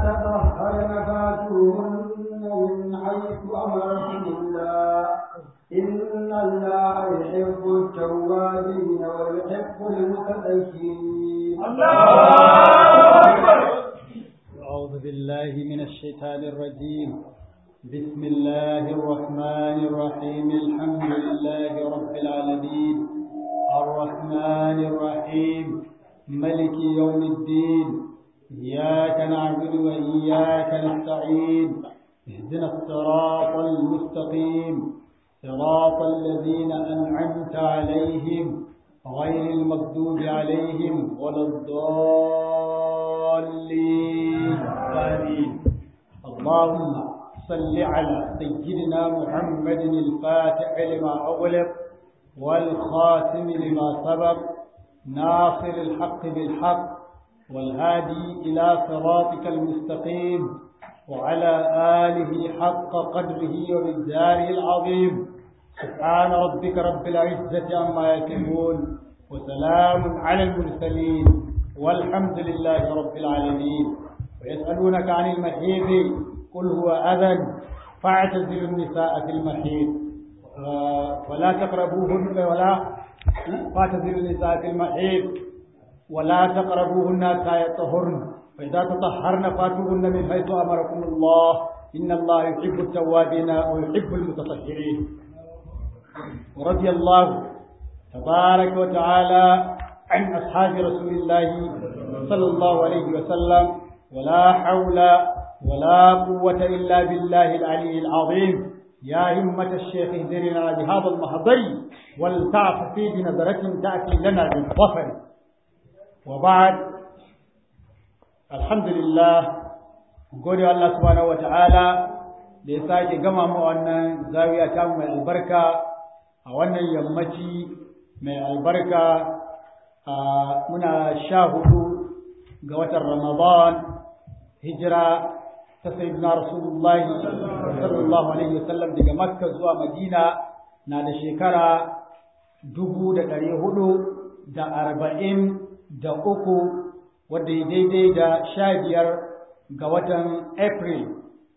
تطهرن فاتوهن من حيث أمركم الله إن الله يحب التوابين ويحب المتطهرين أعوذ بالله من الشيطان الرجيم بسم الله الرحمن الرحيم الحمد لله رب العالمين الرحمن الرحيم ملك يوم الدين إياك نعبد وإياك نستعين اهدنا الصراط المستقيم صراط الذين أنعمت عليهم غير المغضوب عليهم ولا الضالين آمين اللهم صل على سيدنا محمد الفاتح لما أغلق والخاتم لما سبق ناصر الحق بالحق والهادي إلى صراطك المستقيم وعلى آله حق قدره ومقداره العظيم سبحان ربك رب العزة عما يصفون وسلام على المرسلين والحمد لله رب العالمين ويسألونك عن المحيض قل هو أذى فاعتزلوا النساء في المحيض ولا تقربوهن ولا فاعتزلوا النساء في المحيض ولا تقربوهن حتى يطهرن فإذا تطهرن فاتوهن من حيث أمركم الله إن الله يحب التوابين ويحب المتطهرين ورضي الله تبارك وتعالى عن أصحاب رسول الله صلى الله عليه وسلم ولا حول ولا قوة إلا بالله العلي العظيم يا همة الشيخ اهدرنا بهذا المحضر ولتعف في بنظرة تأتي لنا بالظفر وبعد الحمد لله gode Allah subhanahu wa ta'ala da ya sake gama mu wannan zawiya ta mai albarka a wannan yammaci mai albarka a muna sha hudu ga watan Ramadan hijira ta sayyidina Rasulullahi sallallahu alaihi wasallam daga Makka zuwa Madina na da shekara dubu da ɗari hudu da arba'in da uku wadda ya daidai da sha biyar ga watan April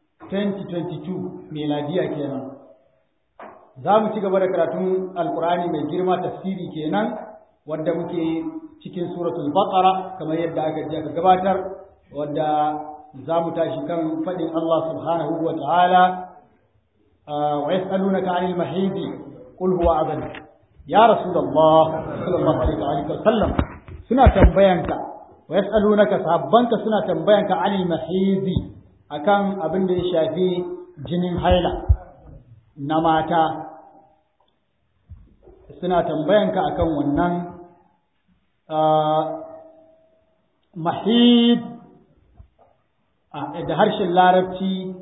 2022 meladiya kenan. Za mu ci gaba da karatun Alkur'ani mai girma tafsiri kenan wadda muke cikin suratul Baqara kamar yadda aka ji aka gabatar wadda za mu tashi kan faɗin Allah subhanahu wa ta'ala wa yas'alunaka 'anil mahidi qul huwa adhan ya rasulullah sallallahu alaihi wa sallam suna tambayanka wa yas'alunaka sahabbanka suna tambayanka 'anil mahidi akan abin da ya shafi jinin haila na mata suna tambayanka akan wannan mahid da harshen larabci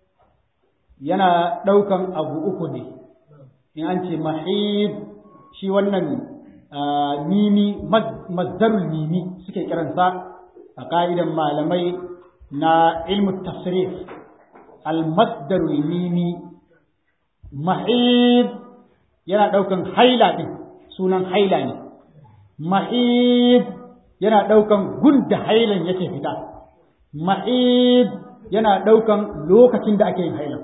yana ɗaukan abu uku ne in an ce mahid shi wannan mimi mazdarul mimi suke kiransa a ƙa'idan malamai na ilmu tafsirif al-masdarul mimi mahid yana ɗaukan haila ɗin sunan haila ne mahid yana ɗaukan gunda hailan yake fita mahid yana ɗaukan lokacin da ake yin hailan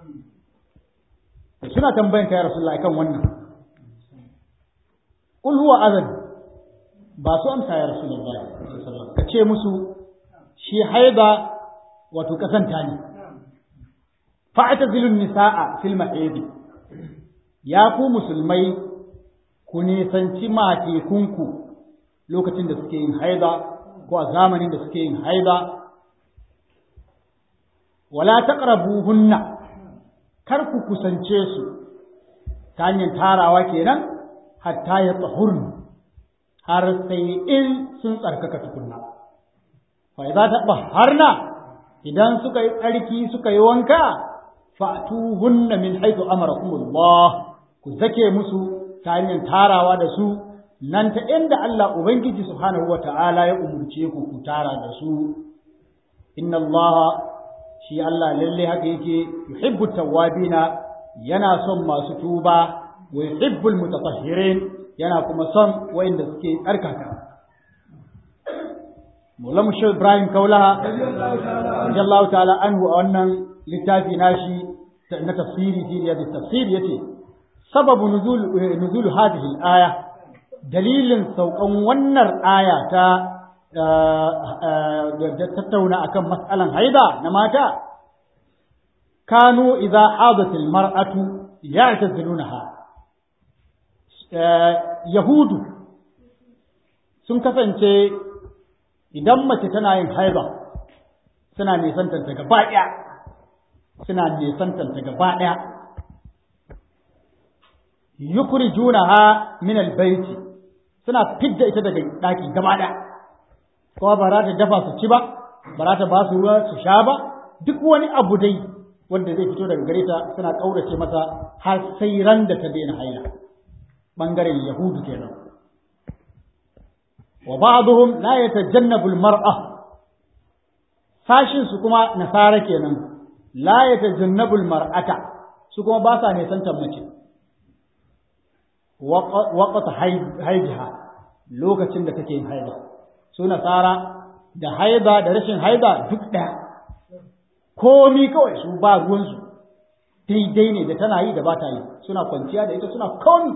suna tambayan kai rasulullah kan wannan qul huwa adhan ba su amsa ya rasulullah ka ce musu shi haida wato kasanta ne fa'tazilun nisaa fil mahid ya ku musulmai ku nisanci matekunku lokacin da suke yin haida ko a zamanin da suke yin haida wala taqrabuhunna kar ku kusance su ta hanyar tarawa kenan hatta ya tsahurni har sai in sun tsarkaka tukunna fa idza tatahharna idan suka yi tsarki suka yi wanka fa'tuhunna min haythu amarakumullah ku zake musu ta hanyar tarawa da su nan ta inda Allah Ubangiji subhanahu wa ta'ala ya umurce ku ku tara da su inna Allah shi Allah lalle haka yake yuhibbu tawwabina yana son masu tuba wa yuhibbul mutatahhirin yana kuma son wayanda suke tsarkaka Maulamu Shehu Ibrahim Kaulaha radiyallahu ta'ala anhu a wannan littafi nashi na tafsiri fi riyadi tafsir yace sababu nuzul nuzul hadhihi al-aya dalilin saukan wannan aya ta da tattauna akan mas'alan haida na mata kanu idza hadat al-mar'atu ya'tazilunaha yahudu sun kasance idan mace tana yin haiba suna nisantanta gaba ɗaya suna nisantanta gaba ɗaya yukrijunaha min albayti suna fidda ita daga ɗaki gaba ɗaya kuma ba za ta dafa su ci ba ba za ta ba su ruwa su sha ba duk wani abu dai wanda zai fito daga gare ta suna ƙaurace masa har sai ran da ta daina haila ɓangaren yahudu kenan wa ba'dhum la yatajannabu al-mar'a sashin su kuma nasara kenan la yatajannabu al-mar'ata su kuma ba sa nisantar mace waqt haidiha lokacin da take yin haida su nasara da haida da rashin haida duk ɗaya komi kawai su ba ruwansu daidai ne da tana yi da ba ta yi suna kwanciya da ita suna komi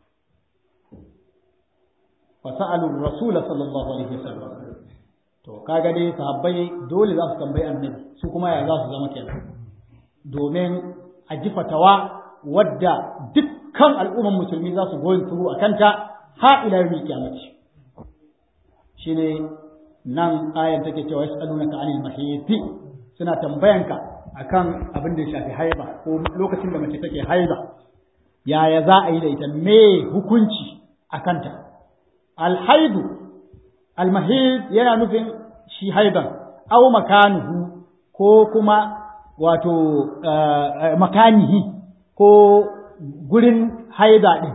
fasa'alu rasul sallallahu alaihi wasallam to kaga dai sahabbai dole za su tambayi annabi su kuma ya za su zama kenan domin a ji fatawa wadda dukkan al'umman musulmi za su goyin turu a kanta ha ila yawmil qiyamati shine nan ayan take cewa yas'alunaka anil mahiyati suna tambayanka akan abin da ya shafi haiba ko lokacin da mace take haiba yaya za a yi da ita me hukunci a kanta alhaidu almahid yana nufin shi haiban aw makanuhu ko kuma wato makanihi ko gurin haida din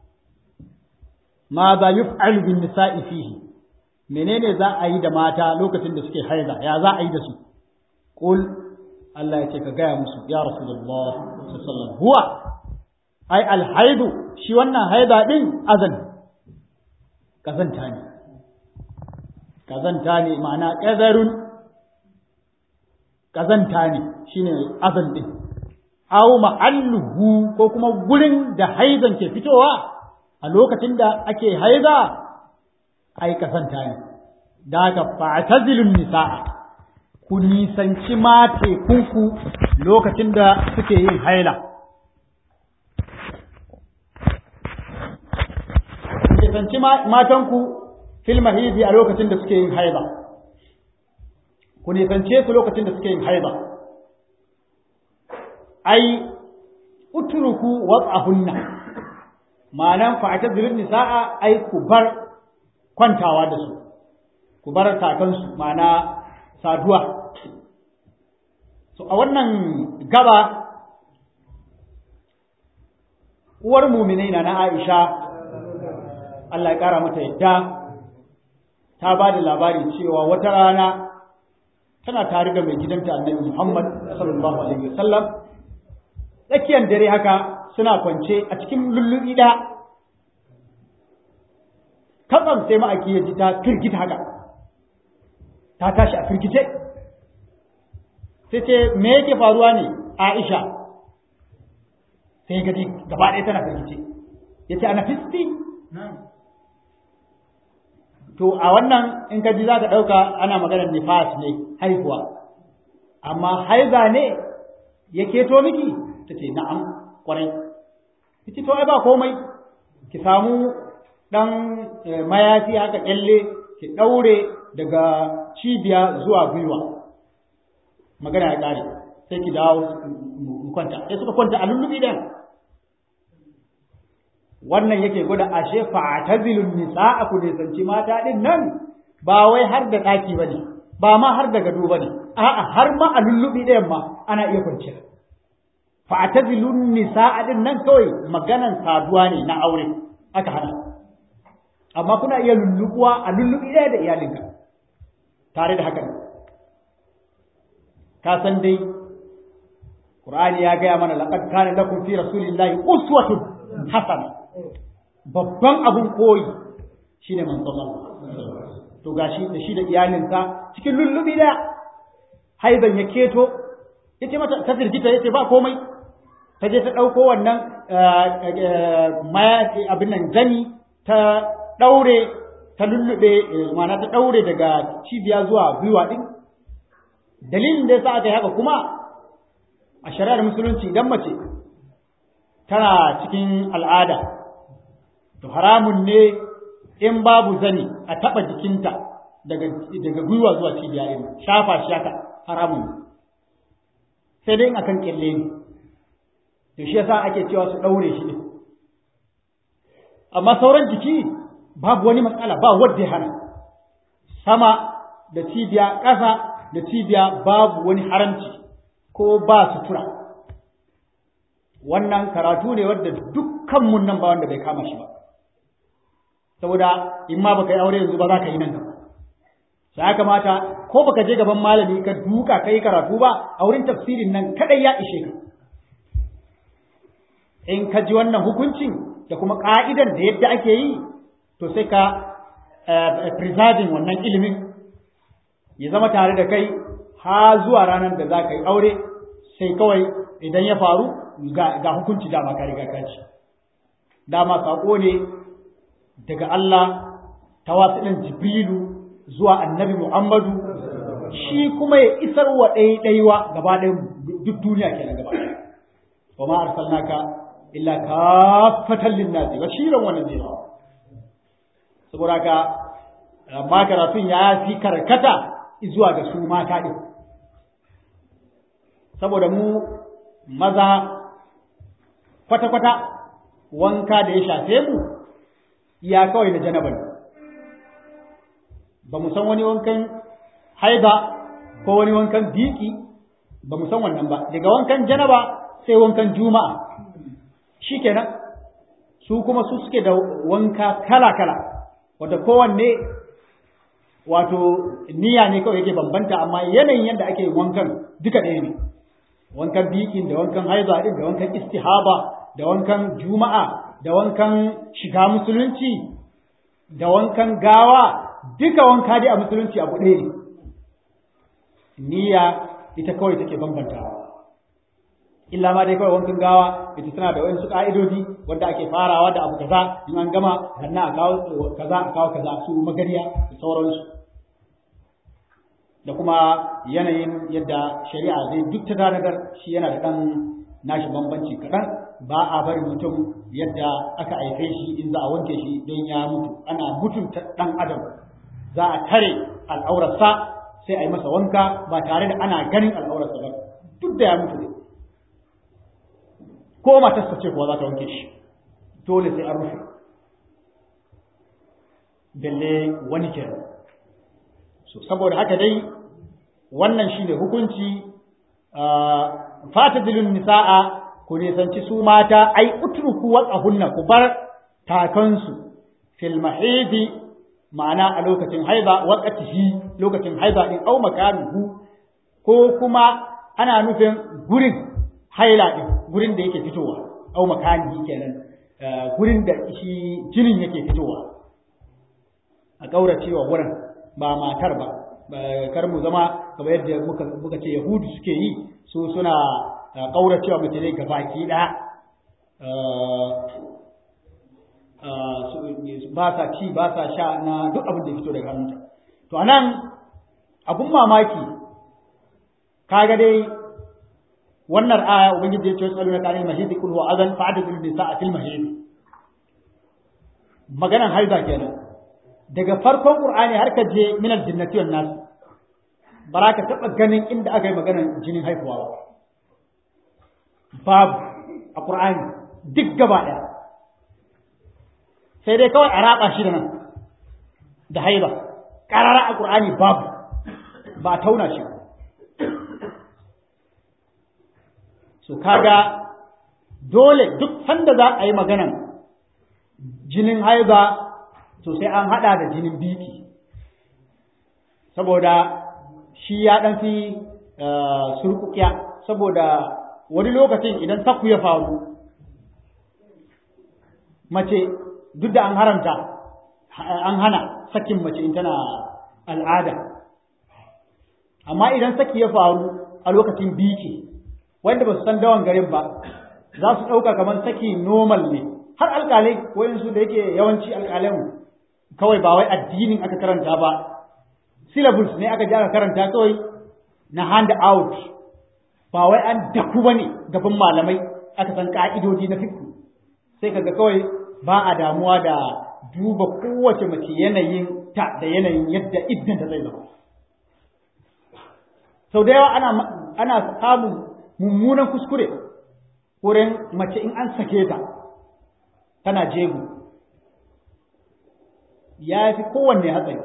ma za yuf'alu bin nisa'i fihi menene za a yi da mata lokacin da suke haida ya za a yi da su qul Allah ya ce ka gaya musu ya rasulullah sallallahu alaihi wasallam huwa ai alhaidu shi wannan haida din azan kazanta ne kazanta ne ma'ana ƙazarun kazanta ne shine azan din aw ma'alluhu ko kuma gurin da haizan ke fitowa a lokacin da ake haiza ai kazanta ne da haka fa'tazilun nisaa ku nisanci mate kunku lokacin da suke yin haila nisanci matanku fil mahidi a lokacin da suke yin haiba ku nisance su lokacin da suke yin haiba ai utruku wad'ahunna ma'anan fa'tazilun nisaa ai ku bar kwantawa da su ku bar kakansu ma'ana saduwa so a wannan gaba uwar muminai na na Aisha Allah ya ƙara mata yadda ta ba da labari cewa wata rana tana tare da mai gidanta annabi Muhammad sallallahu alaihi wasallam tsakiyar dare haka suna kwance a cikin lullubi da katsam sai ma'aiki ya ji ta firgita haka ta tashi a firgice sai ce me yake faruwa ne Aisha sai gaji gaba ɗaya tana firgice ya ce ana fisti to a wannan in ka ji za ka ɗauka ana maganar nifas ne haihuwa amma haiza ne ya keto miki ta ce na'am kwarai ita to ai ba komai ki samu ɗan mayafi haka ƙyalle ki ɗaure daga cibiya zuwa gwiwa magana ya ƙare sai ki dawo kwanta sai suka kwanta a lullubi ɗin wannan yake gwada ashe fa'tazilun nisaa ku nisanci mata din nan ba wai har da daki bane ba ma har da gado bane a'a har ma a lullubi ɗayan ma ana iya kwanciya fa'tazilun nisaa din nan kawai maganan saduwa ne na aure aka hana amma kuna iya lullubuwa a lullubi ɗaya da iyalinka tare da haka ka san dai Qur'ani ya gaya mana laqad kana lakum fi rasulillahi uswatun hasana babban abun koyi shine manzon Allah to gashi da shi da iyalinsa cikin lullubi da haizan ya keto ya ce mata ta firgita ya ce ba komai ta je ta ɗauko wannan abin nan zani ta ɗaure ta lullube mana ta ɗaure daga cibiya zuwa gwiwa ɗin dalilin da ya sa aka yi haka kuma a shari'ar musulunci idan mace tana cikin al'ada to haramun ne in babu zani a taɓa jikinta daga gwiwa zuwa cibiya ɗin shafa shi haka haramun ne sai dai akan kyalle ne to shi yasa ake cewa su ɗaure shi ɗin amma sauran jiki babu wani matsala ba wadda ya hana sama da cibiya ƙasa da cibiya babu wani haramci ko ba sutura wannan karatu ne wadda dukkanmu nan ba wanda bai kama shi ba saboda in ma baka yi aure yanzu ba za ka yi nan gaba sai ya kamata ko baka je gaban malami ka duka kai karatu ba a wurin tafsirin nan kadai ya ishe ka in ka ji wannan hukuncin da kuma ka'idan da yadda ake yi to sai ka preserving wannan ilimin ya zama tare da kai ha zuwa ranar da za ka yi aure sai kawai idan ya faru ga hukunci dama ka riga ka ci dama saƙo ne daga Allah ta wasu Jibrilu zuwa annabi Muhammadu shi kuma ya isar wa ɗaiɗaiwa gaba ɗaya duk duniya kenan gaba ɗaya wa ma arsalnaka illa kafatan linnasi bashiran wa nadhira saboda ka amma karatun ya fi karkata zuwa ga su mata ɗin saboda mu maza kwata-kwata wanka da ya shafe mu ya kawai na janaba ne ba mu san wani wankan haiba ko wani wankan biki ba mu san wannan ba daga wankan janaba sai wankan juma'a shikenan su kuma su suke da wanka kala-kala wata kowanne wato niyya ne kawai yake bambanta amma yanayin yadda ake wankan duka ɗaya ne wankan bikin da wankan haiba din da wankan istihaba da wankan juma'a da wankan shiga musulunci da wankan gawa duka wanka dai a musulunci abu ɗaya ne niyya ita kawai take bambantawa illa ma dai kawai wankan gawa ita tana da wayansu ka'idodi wanda ake farawa da abu kaza in an gama sannan a kawo kaza a kawo kaza su magariya da sauransu da kuma yanayin yadda shari'a zai duk ta tanadar shi yana da ɗan nashi bambanci kaɗan ba a bari mutum yadda aka haife shi in za a wanke shi don ya mutu ana mutunta ɗan adam za a tare al'aurarsa sai a yi masa wanka ba tare da ana ganin al'aurarsa ba duk da ya mutu ne ko matarsa ce kuwa za ta wanke shi dole sai an rufe balle wani kenan so saboda haka dai wannan shine hukunci fatadilun nisa'a ku nisanci su mata ai utruku waqahunna ku bar takansu fil mahidi ma'ana a lokacin haiza waqatihi lokacin haiza din au makanuhu ko kuma ana nufin gurin haila din gurin da yake fitowa au makanihi kenan gurin da shi jinin yake fitowa a kauracewa wurin ba matar ba kar mu zama kamar yadda muka muka ce yahudu suke yi su suna kauracewa mace ne gabaki ɗaya ba sa ci ba sa sha na duk abin da ya fito daga hannunta to anan abun mamaki kaga dai wannan aya ubangiji ya ce wasu aluna kanil mahidi kul huwa azan fa'adul nisa'a fil mahidi maganan haiza kenan daga farkon Qur'ani har ka je minal jinnati wan nas ba ka taɓa ganin inda aka yi maganar jinin haifuwa ba babu a Qur'ani duk gaba ɗaya sai dai kawai a raba shi da nan da haiba ƙarara a Qur'ani babu ba a tauna shi so kaga dole duk sanda za a yi maganan jinin haiba to sai an haɗa da jinin biki saboda shi ya ɗan fi surkukiya saboda wani lokacin idan sakku ya faru mace duk da an haramta an hana sakin mace in tana al'ada amma idan saki ya faru a lokacin biki wanda ba su san dawan garin ba za su ɗauka kamar saki normal ne har alƙalai wayansu da yake yawanci alƙalan kawai ba wai addinin aka karanta ba syllabus ne aka ji aka karanta kawai na hand out ba wai an daku ba ne gaban malamai aka san ka'idodi na fiqh sai kaga kawai ba a damuwa da duba kowace mace yanayin ta da yanayin yadda iddan ta zai zama sau da yawa ana ana samun mummunan kuskure wurin mace in an sake ta tana jego ya fi kowanne hatsari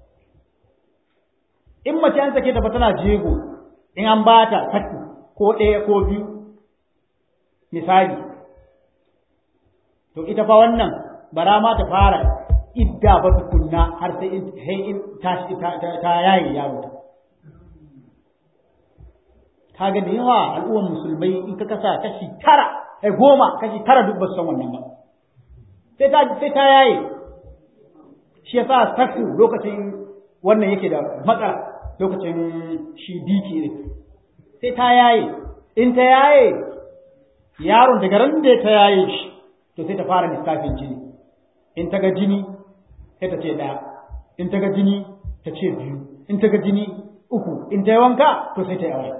in mace an sake ta fa tana jego in an ba ta saki ko ɗaya ko biyu misali to ita fa wannan bara ma ta fara idda ba tukunna har sai in ta yaye yaro ta kaga da yawa al'ummar musulmai in ka kasa kashi tara ai goma kashi tara duk ba su san wannan ba sai ta sai ta yaye shi yasa saku lokacin wannan yake da matsala lokacin shi biki ne sai ta yaye in ta yaye yaron daga ran da ta yaye shi to sai ta fara lissafin jini in ta ga jini sai ta ce ɗaya in ta ga jini ta ce biyu in ta ga jini uku in ta yi wanka to sai ta yi aure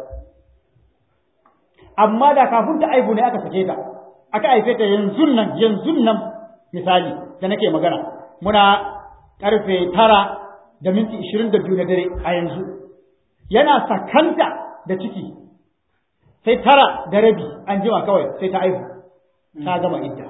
amma da kafin ta aibu ne aka sake ta aka haife ta yanzu nan yanzu nan misali da nake magana muna karfe tara da minti ishirin da biyu na dare a yanzu yana sakanta da ciki sai tara da rabi an jima kawai sai ta aihu ta gama idda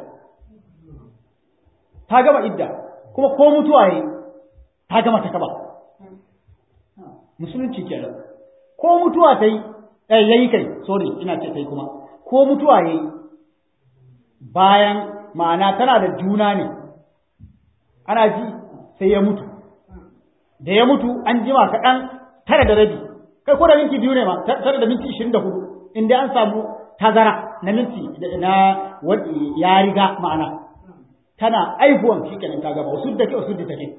ta gama idda kuma ko mutuwa yi ta gama ta kaba musulunci kenan ko mutuwa ta yi eh yayi kai sorry ina ce kai kuma ko mutuwa yayi bayan ma'ana tana da juna ne ana ji sai ya mutu da ya mutu an jima kaɗan tara da rabi kai ko da minti biyu ne ma tara da minti ishirin da hudu inda an samu tazara na minti na ya riga ma'ana tana aihuwan shi kenan ta gaba wasu da ke wasu da take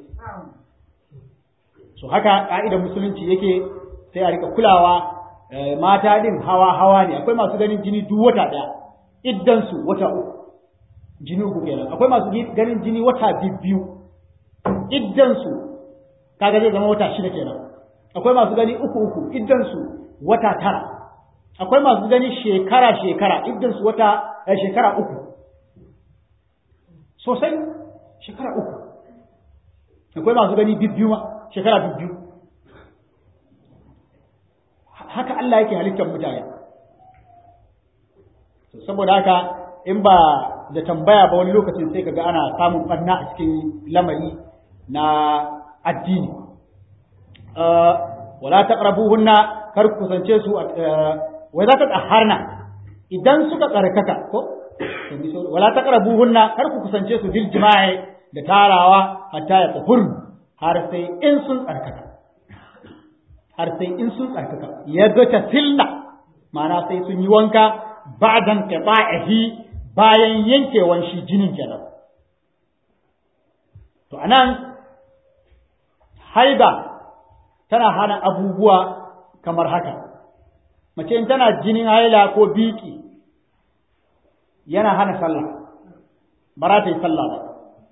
so haka ka'idar musulunci yake sai a rika kulawa mata din hawa hawa ne akwai masu ganin jini duk wata daya iddan su wata uku jini uku kenan akwai masu ganin jini wata biyu iddan su kaga zai zama wata shida kenan akwai masu gani uku uku iddan su wata tara akwai masu gani shekara shekara iddan su wata shekara uku sosai shekara uku akwai masu gani bibbiyu ma shekara bibbiyu haka Allah yake halittar mutane saboda haka in ba da tambaya ba wani lokacin sai kaga ana samun barna a cikin lamari na addini wala taqrabuhunna kar ku kusance su wa za ta tsaharna idan suka tsarkaka ko wala taqrabuhunna kar ku kusance su bil jima'i da tarawa hatta ya tsahur har sai in sun tsarkaka har sai in sun tsarkaka ya ga ta silna ma'ana sai sun yi wanka ba'dan qita'ihi bayan yankewan shi jinin kenan to anan haida tana hana abubuwa kamar haka mace in tana jinin haila ko biki yana hana sallah ba za ta yi sallah ba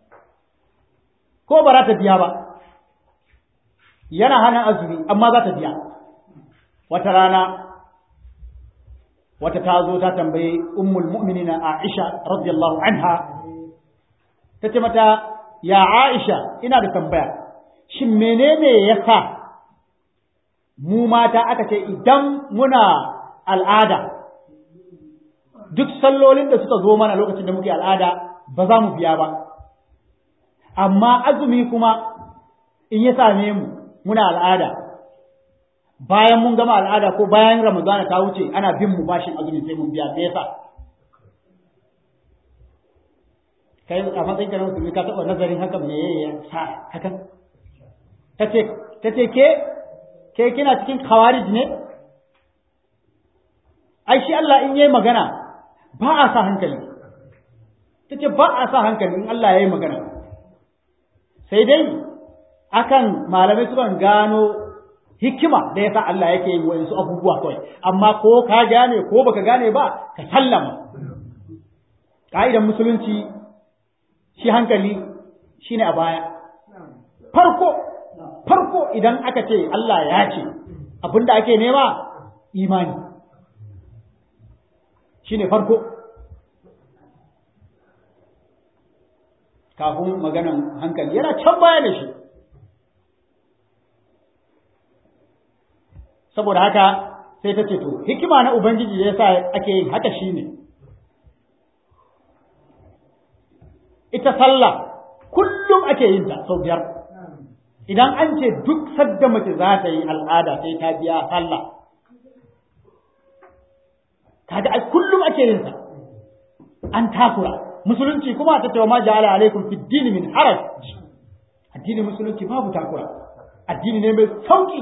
ko ba za ta biya ba yana hana azumi amma za ta biya wata rana wata ta zo ta tambayi ummul mu'minina Aisha radiyallahu anha ta ce mata ya Aisha ina da tambaya shin menene yasa mu mata aka ce idan muna al'ada duk sallolin da suka zo mana lokacin da muke al'ada ba za mu biya ba amma azumi kuma in ya same mu muna al'ada bayan mun gama al'ada ko bayan ramadana ta wuce ana bin mu bashin azumi sai mun biya me yasa kai a matsayin ka na musulmi ka taɓa nazarin haka me ya sa hakan tace tace ke ke kina cikin khawarij ne ai shi Allah in yayi magana ba a sa hankali tace ba a sa hankali in Allah yayi magana sai dai akan malamai sukan gano hikima da yasa Allah yake yin wayansu abubuwa kawai amma ko ka gane ko baka gane ba ka sallama ka'idan musulunci shi hankali shine a baya farko farko idan aka ce Allah ya ce abinda ake nema imani shine farko kafin maganan hankali yana can baya da shi saboda haka sai ta ce to hikima na ubangiji da yasa ake yin haka shine ita sallah kullum ake yin ta sau biyar idan an ce duk sadda mace za ta yi al'ada sai ta biya sallah kaga ai kullum ake yin ta an takura musulunci kuma ta ce ma ja'ala alaikum fid din min haraj addini musulunci babu takura addini ne mai sauki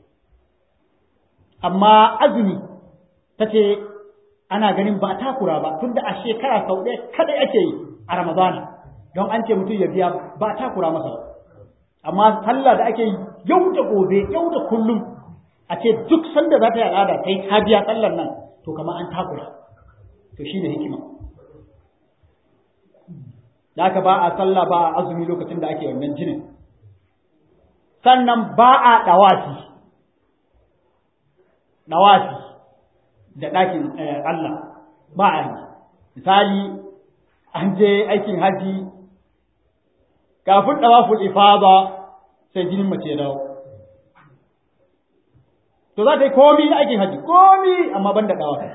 amma azumi ta ce ana ganin ba takura ba tunda a shekara sau ɗaya kadai ake yi a ramadana don an ce mutum ya biya ba takura masa ba amma sallah da ake yi yau da gobe yau da kullum a ce duk sanda za ta yi al'ada kai ta biya sallar nan to kamar an takura to shi ne hikima da aka ba a sallah ba a azumi lokacin da ake wannan jinin sannan ba a ɗawafi ɗawafi da ɗakin Allah ba a yi misali an je aikin haji kafin ɗawaful ifada sai jinin mace ya dawo to za ta yi komi na aikin haji komi amma ban da ɗawafi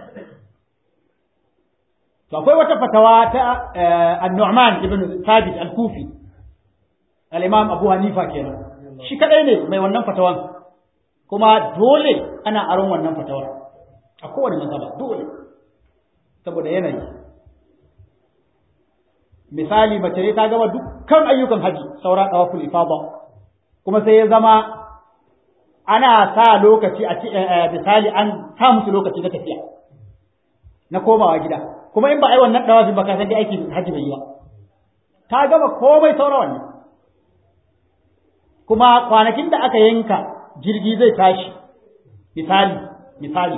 to akwai wata fatawa ta an-Nu'man ibn Thabit al-Kufi al-Imam Abu Hanifa kenan shi kadai ne mai wannan fatawan kuma dole ana aron wannan fatawar a kowane mazhaba dole saboda yanayi misali mace ne ta gama dukkan ayyukan haji saura tawaful ifada kuma sai ya zama ana sa lokaci a misali an sa musu lokaci na tafiya na komawa gida kuma in ba a yi wannan dawafin ba ka san dai aiki haji bai yi ba ta gama komai saura wannan kuma kwanakin da aka yanka jirgi zai tashi misali misali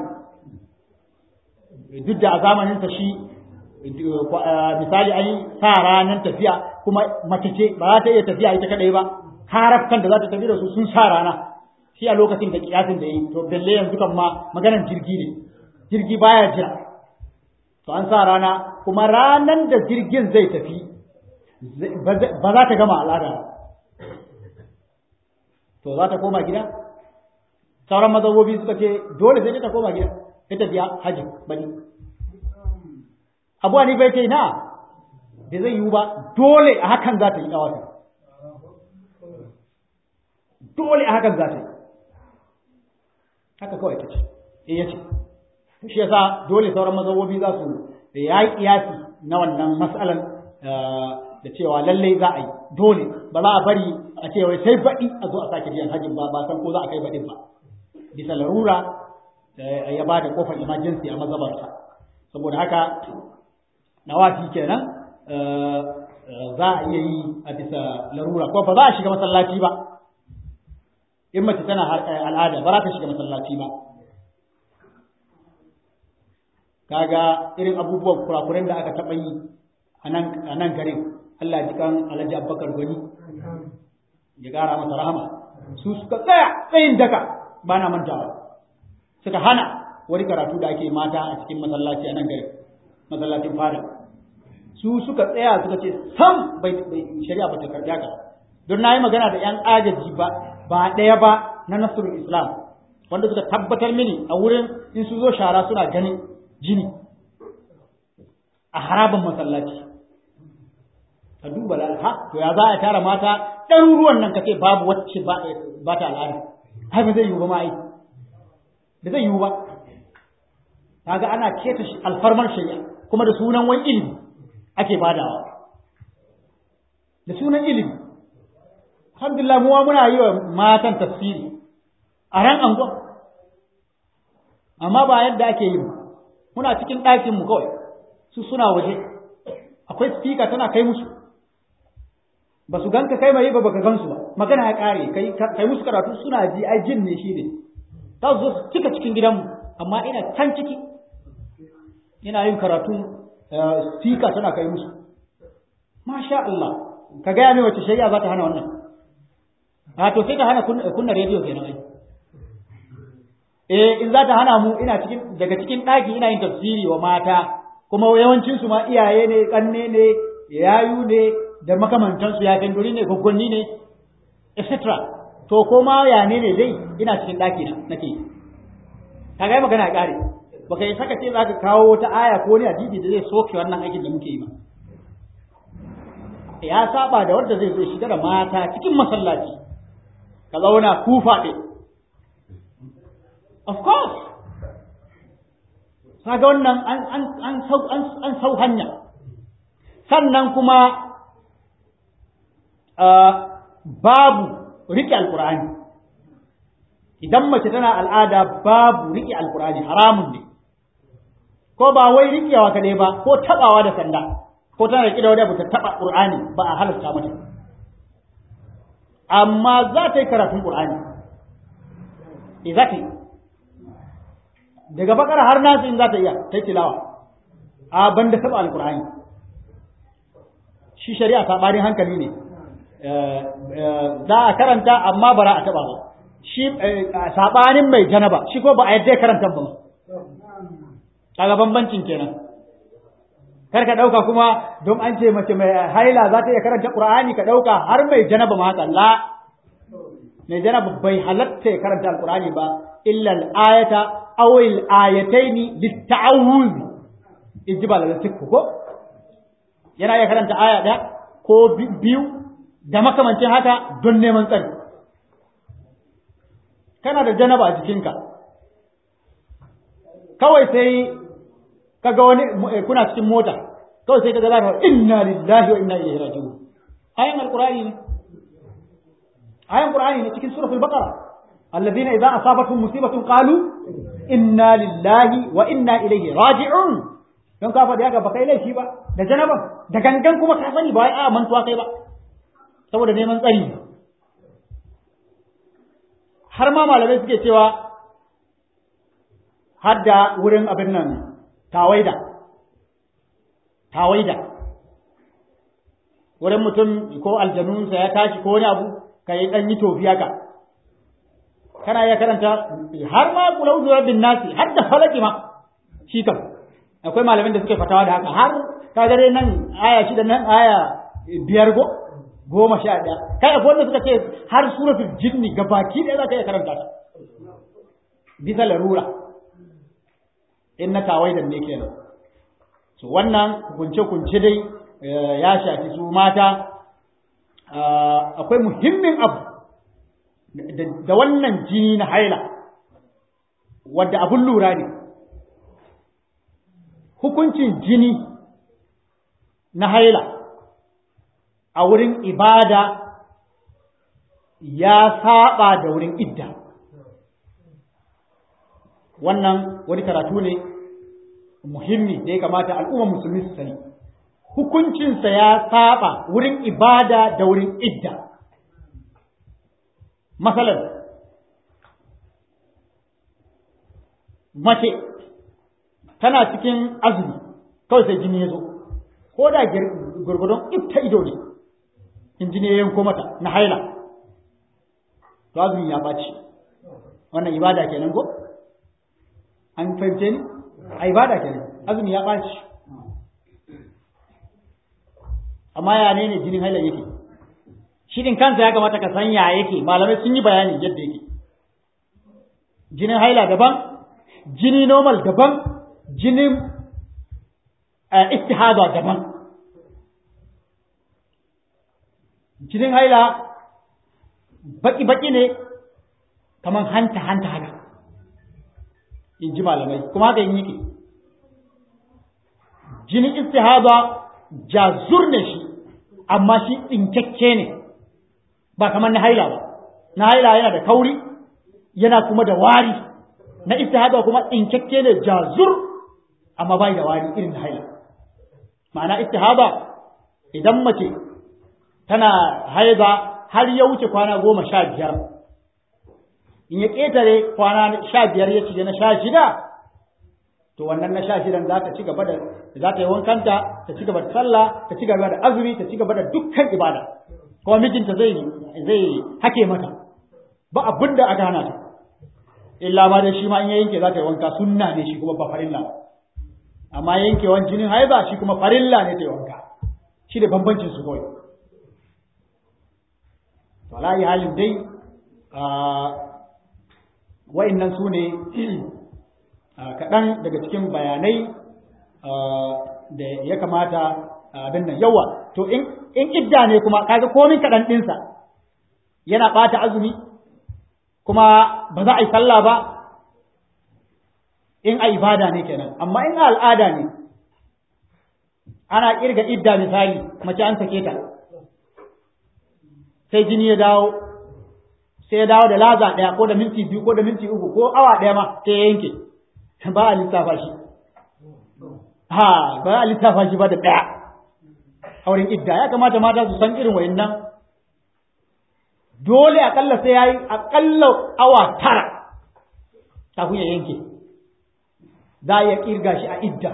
duk da a zamaninsa shi misali an yi sa ranar tafiya kuma mace ce ba za ta iya tafiya ita kadai ba harafkan da za ta tafi da su sun sa rana shi a lokacin da kiyasin da yi to belle yanzu kan ma maganar jirgi ne jirgi baya jira to an sa rana kuma ranar da jirgin zai tafi ba za ta gama al'ada ba to za ta koma gida sauran mazabobi suka ce dole sai ta koma gida sai ta biya hajji bani abu ne bai ce na da zai yiwu ba dole a hakan za ta yi dawata dole a hakan za ta yi haka kawai ta ce eh ya ce shi yasa dole sauran mazabobi za su da ya yi kiyasi na wannan matsalan da cewa lallai za a yi dole ba za a bari a ce wai sai baɗi a zo a sake biyan hajjin ba ba san ko za a kai baɗin ba bisa larura ya ba da kofar emergency a mazabarsa saboda haka nawafi kenan za a iya yi a bisa larura ko ba za a shiga masallaci ba in mace tana al'ada ba za ta shiga masallaci ba kaga irin abubuwan kurakuren da aka taɓa yi a nan garin Allah ji kan Alhaji Abubakar Gwani ya gara masa rahama su suka tsaya tsayin daka ba na mantawa suka hana wani karatu da ake mata a cikin masallaci a nan gari masallacin fada su suka tsaya suka ce sam bai shari'a ba ta karɓi haka don na yi magana da yan agaji ba ba ɗaya ba na nasrul islam wanda suka tabbatar mini a wurin in su zo shara suna ganin jini a haraban masallaci ka duba ha to ya za a tara mata ɗaruruwan nan ka ce babu wacce ba ta al'ada ai ba zai yiwu ba ma ai da zai yiwu ba kaga ana keta alfarmar shari'a kuma da sunan wani ilimi ake badawa da sunan ilimi alhamdulillah muwa muna yi wa matan tafsiri a ran angon amma ba yadda ake yi muna cikin ɗakin mu kawai su suna waje akwai speaker tana kai musu ba su ganka kai mai ba baka gansu ba magana ya kare kai kai musu karatu suna ji ai jin ne shi ne za su zo su cika cikin gidanmu amma ina can ciki ina yin karatu stika tana kai musu masha Allah ka gaya mai wace shari'a za ta hana wannan a to sai ka hana kunna rediyo kenan ai eh in za ta hana mu ina cikin daga cikin ɗaki ina yin tafsiri wa mata kuma yawancin su ma iyaye ne kanne ne yayu ne da makamantan su ya duri ne gwaggwanni ne etc to ko ma ya ne ne dai ina cikin ɗaki na nake ka ga magana ya kare baka yi saka ce za ka kawo wata aya ko ne hadisi da zai soke wannan aikin da muke yi ba ya saba da wanda zai zo shiga da mata cikin masallaci ka zauna kufa ɗin of course kaga wannan an an an sau an, an sau hanya sannan kuma uh, babu riƙe alƙur'ani idan mace tana al'ada babu riƙe alƙur'ani haramun ne ko ba wai riƙewa kaɗai ba ko taɓawa da sanda ko tana riƙe da wani abu ta taɓa ƙur'ani ba a halarta mata amma za ta yi karatun ƙur'ani e za ta yi daga bakara har nasu in za ta iya ta yi tilawa a ban da taɓa alƙur'ani shi shari'a saɓanin hankali ne za a karanta amma bara a taɓa ba shi saɓanin mai janaba shi ko ba a yadda karanta ba kaga bambancin kenan kar ka ɗauka kuma don an ce mace mai haila za ta iya karanta ƙur'ani ka ɗauka har mai janaba ma haka la mai janaba bai halatta ya karanta alƙur'ani ba illa al-ayata aw al-ayataini lit-ta'awuz ijibal al-tikku ko yana iya karanta aya ɗaya ko biyu da makamancin haka don neman tsari kana da janaba a jikinka kawai sai kaga wani kuna cikin mota kawai sai kaga za ka inna lillahi wa inna ilaihi raji'un ayan alqur'ani ne ayan qur'ani ne cikin suratul baqara alladhina idza asabatuhum musibatun qalu inna lillahi wa inna ilaihi raji'un don ka faɗi haka ba kai laifi ba da janaba da gangan kuma ka sani ba a mantuwa kai ba saboda neman tsari har ma malamai suke cewa har da wurin abin nan tawaida tawaida wurin mutum ko aljanunsa ya tashi ko wani abu ka yi ɗan yi tofi haka kana iya karanta har ma kula uzu bin nasi har da falaki ma shi kam akwai malamin da suke fatawa da haka har ka dai nan aya shida nan aya biyar go goma sha ɗaya kai akwai wanda suka ce har suratul jinni gabaki ɗaya za ka iya karanta ta bisa larura in na tawaidan ne kenan so wannan kunce-kunce dai ya shafi su mata akwai muhimmin abu da wannan jini na haila wadda abun lura ne hukuncin jini na haila a wurin ibada ya saba da wurin idda wannan wani karatu ne muhimmi da ya kamata al'ummar musulmi su sani hukuncinsa ya saba wurin ibada da wurin idda masalan mace tana cikin azumi kawai sai jini ya zo ko da gurgudun ita ido ne in jini ya yanko mata na haila to azumi ya ɓaci wannan ibada kenan ko an fahimce ni a ibada kenan azumi ya ɓaci amma ya ne ne jinin haila yake shi din kansa ya kamata ka san ya yake malamai sun yi bayani yadda yake jinin haila daban jini normal daban jinin istihada daban jinin haila baki-baki ne kamar hanta-hanta haka in ji malamai kuma haka yin yake jinin istihada jazur ne shi amma shi tsinkakke ne ba kamar na haila ba na haila yana da kauri yana kuma da wari na istihada kuma tsinkakke ne jazur amma bai da wari irin na haila ma'ana istihada idan mace tana haiza har ya wuce kwana goma sha biyar in ya ƙetare kwana sha biyar ya ci na sha shida to wannan na sha shidan za ta ci gaba da za ta yi wankanta ta ci gaba da sallah ta ci gaba da azumi ta ci gaba da dukkan ibada kuma mijinta zai zai hake mata ba abin da aka hana ta illa ma dai shi ma in ya yanke za ta yi wanka sunna ne shi kuma ba farilla amma yankewan jinin haiba shi kuma farilla ne ta yi wanka shi da bambancin su kawai to alayi halin dai wa'annan su ne kaɗan daga cikin bayanai da ya kamata abin nan yawa to in idda ne kuma kaga komin kaɗan ɗinsa yana ɓata azumi kuma ba za a yi sallah ba in a ibada ne kenan amma in a al'ada ne ana kirga idda misali mace an sake ta sai jini ya dawo sai ya dawo da laza ɗaya ko da minti biyu ko da minti uku ko awa ɗaya ma sai ya yanke ba a lissafa shi ha ba a lissafa shi ba da ɗaya auren idda ya kamata mata su san irin wayannan dole akalla sai ya yi akalla awa tara kafin ya yanke za a iya kirga shi a idda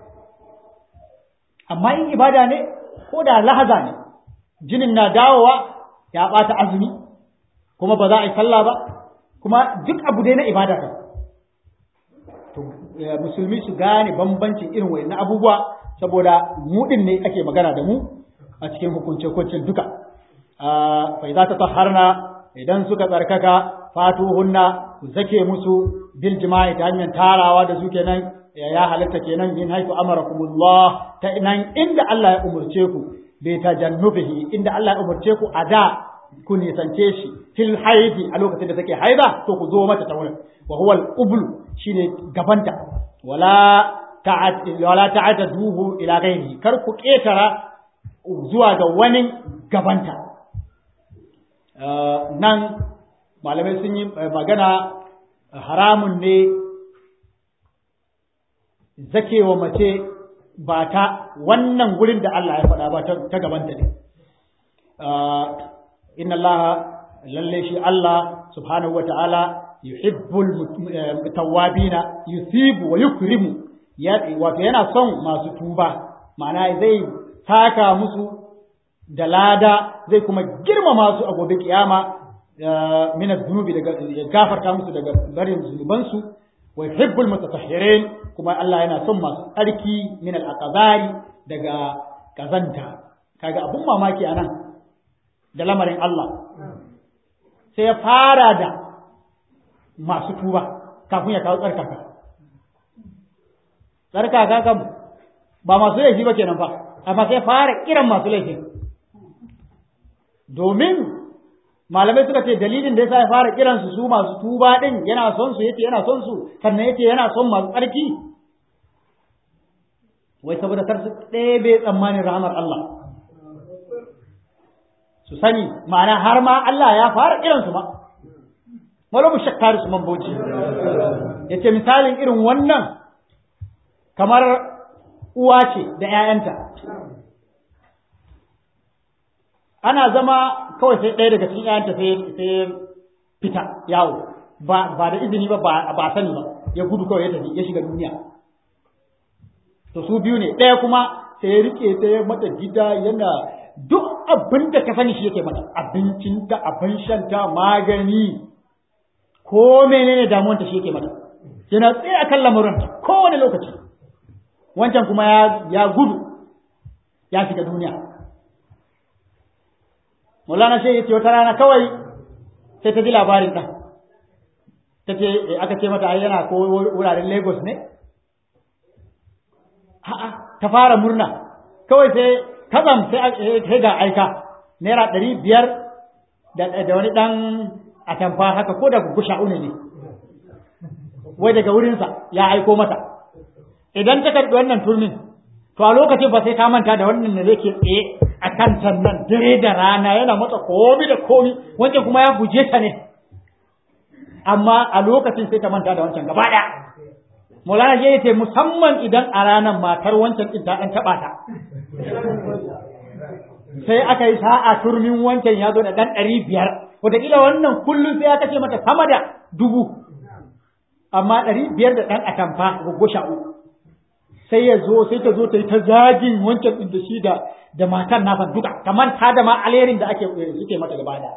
amma in ibada ne ko da lahaza ne jinin na dawowa ya ɓata azumi kuma ba za a yi sallah ba kuma duk abu dai na ibada ka to musulmi su gane bambancin irin wayannan abubuwa saboda mu din ne ake magana da mu a cikin hukunce hukuncin duka fa idza tatahharna idan suka tsarkaka fatuhunna ku zake musu bil jima'i ta hanyar tarawa da su kenan ya halatta kenan min haifu amarakumullah ta nan inda Allah ya umurce ku bai tajannubihi inda Allah ya umurce ku a da ku nisance shi fil haidi a lokacin da take haida to ku zo mata ta wurin wa huwa al-ublu shine gabanta wala ta'at wala ta'ataduhu ila ghairihi kar ku ketara zuwa ga wani gabanta nan malamai sun yi magana haramun ne zakewa mace ba ta wannan gurin da Allah ya faɗa ba ta gabanta ne inna Allah lalle shi Allah subhanahu wata'ala yuhibbul tawwabina yusibu wa yukrimu wato yana son masu tuba ma'ana zai taka musu da lada zai kuma girmama su a gobe kiyama min zunubi daga ya gafarta musu daga barin zunubansu wa yuhibbul mutatahhirin kuma Allah yana son masu tsarki min al-aqdari daga kazanta kaga abun mamaki anan da lamarin Allah sai ya fara da masu tuba kafin ya kawo tsarkaka tsarkaka kam ba masu laifi ba kenan fa amma sai fara kiran masu laifin domin malamai suka ce dalilin da yasa ya fara kiran su su masu tuba din yana son su yace yana son su sannan yace yana son masu tsarki wai saboda kar su ɗebe tsammanin rahmar Allah su sani ma'ana har ma Allah ya fara kiran su ma wala mu shakkar su mamboci yace misalin irin wannan kamar uwa ce da ƴaƴanta ana zama kawai sai ɗaya daga cikin ƴaƴanta sai sai fita yawo ba ba da izini ba ba sani ba ya gudu kawai ya tafi ya shiga duniya to su biyu ne ɗaya kuma sai ya rike sai ya mata gida yana duk abin da ka sani shi yake mata abincinta abin shanta magani ko menene damuwanta shi yake mata yana tsaye akan lamuranta kowane lokaci wancan kuma ya ya gudu ya shiga duniya Maulana sai ya ce wata rana kawai sai ta ji labarin ɗan ta ce aka ce mata yana ko wuraren Lagos ne a'a ta fara murna kawai sai kazam sai ga aika naira ɗari biyar da wani ɗan atamfa haka ko da gugusha une ne wai daga wurinsa ya aiko mata idan ta karɓi wannan turmin to a lokacin ba sai ka manta da wannan da zai ke tsaye a kan nan dare da rana yana mata komi da komi wancan kuma ya guje ta ne amma a lokacin sai ta manta da wancan gaba ɗaya Maulana ya ce musamman idan a ranar matar wancan ɗin ta ɗan taɓa ta. sai aka yi sa'a turmin wancan ya zo da ɗan ɗari biyar wataƙila wannan kullum sai ya kashe mata sama da dubu amma ɗari biyar da ɗan atamfa goggo sha'u sai ya zo sai ta zo ta yi ta zagin wancan ɗin da shi da da matan nasa duka kamar ta da ma alherin da ake suke mata gaba da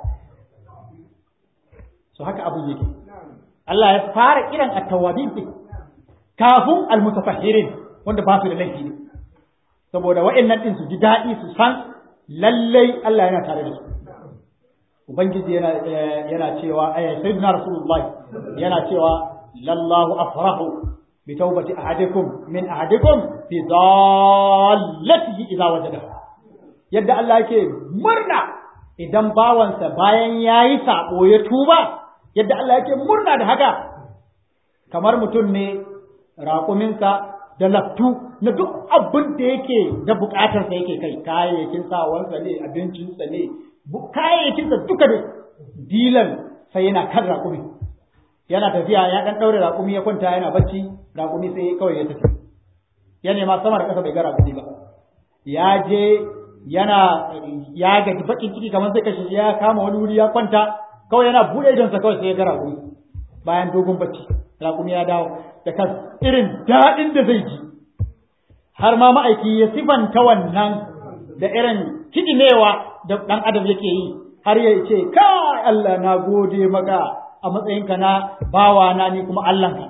so haka abin yake Allah ya fara kiran at-tawwabin din kafin al-mutatahhirin wanda ba su da laifi ne saboda wa'annan din su ji daɗi su san lallai Allah yana tare da su ubangiji yana yana cewa ay sayyidina rasulullah yana cewa lallahu afrahu bi tawbati ahadikum min ahadikum fi dallatihi idza wajadahu yadda Allah yake murna idan bawansa bayan yayi sabo ya tuba yadda Allah yake murna da haka kamar mutum ne raƙuminsa da laftu na duk abin da yake da buƙatarsa yake kai kayayyakin sawansa ne abincinsa ne kayayyakinsa duka da dilan sai yana kan raƙumi yana tafiya ya ɗan ɗaure raƙumi ya kwanta yana bacci raƙumi sai kawai ya tafi ya nema sama da ƙasa bai ga raƙumi ba ya je yana ya gaji bakin ciki kamar sai kashe ya kama wani wuri ya kwanta kawai yana buɗe idonsa kawai sai ya ga raƙumi bayan dogon bacci raƙumi ya dawo da kan irin daɗin da zai ji har ma ma'aiki ya sifanta wannan da irin kiɗimewa da ɗan adam yake yi har ya ce kai Allah na gode maka a matsayinka na bawa na ni kuma Allahnka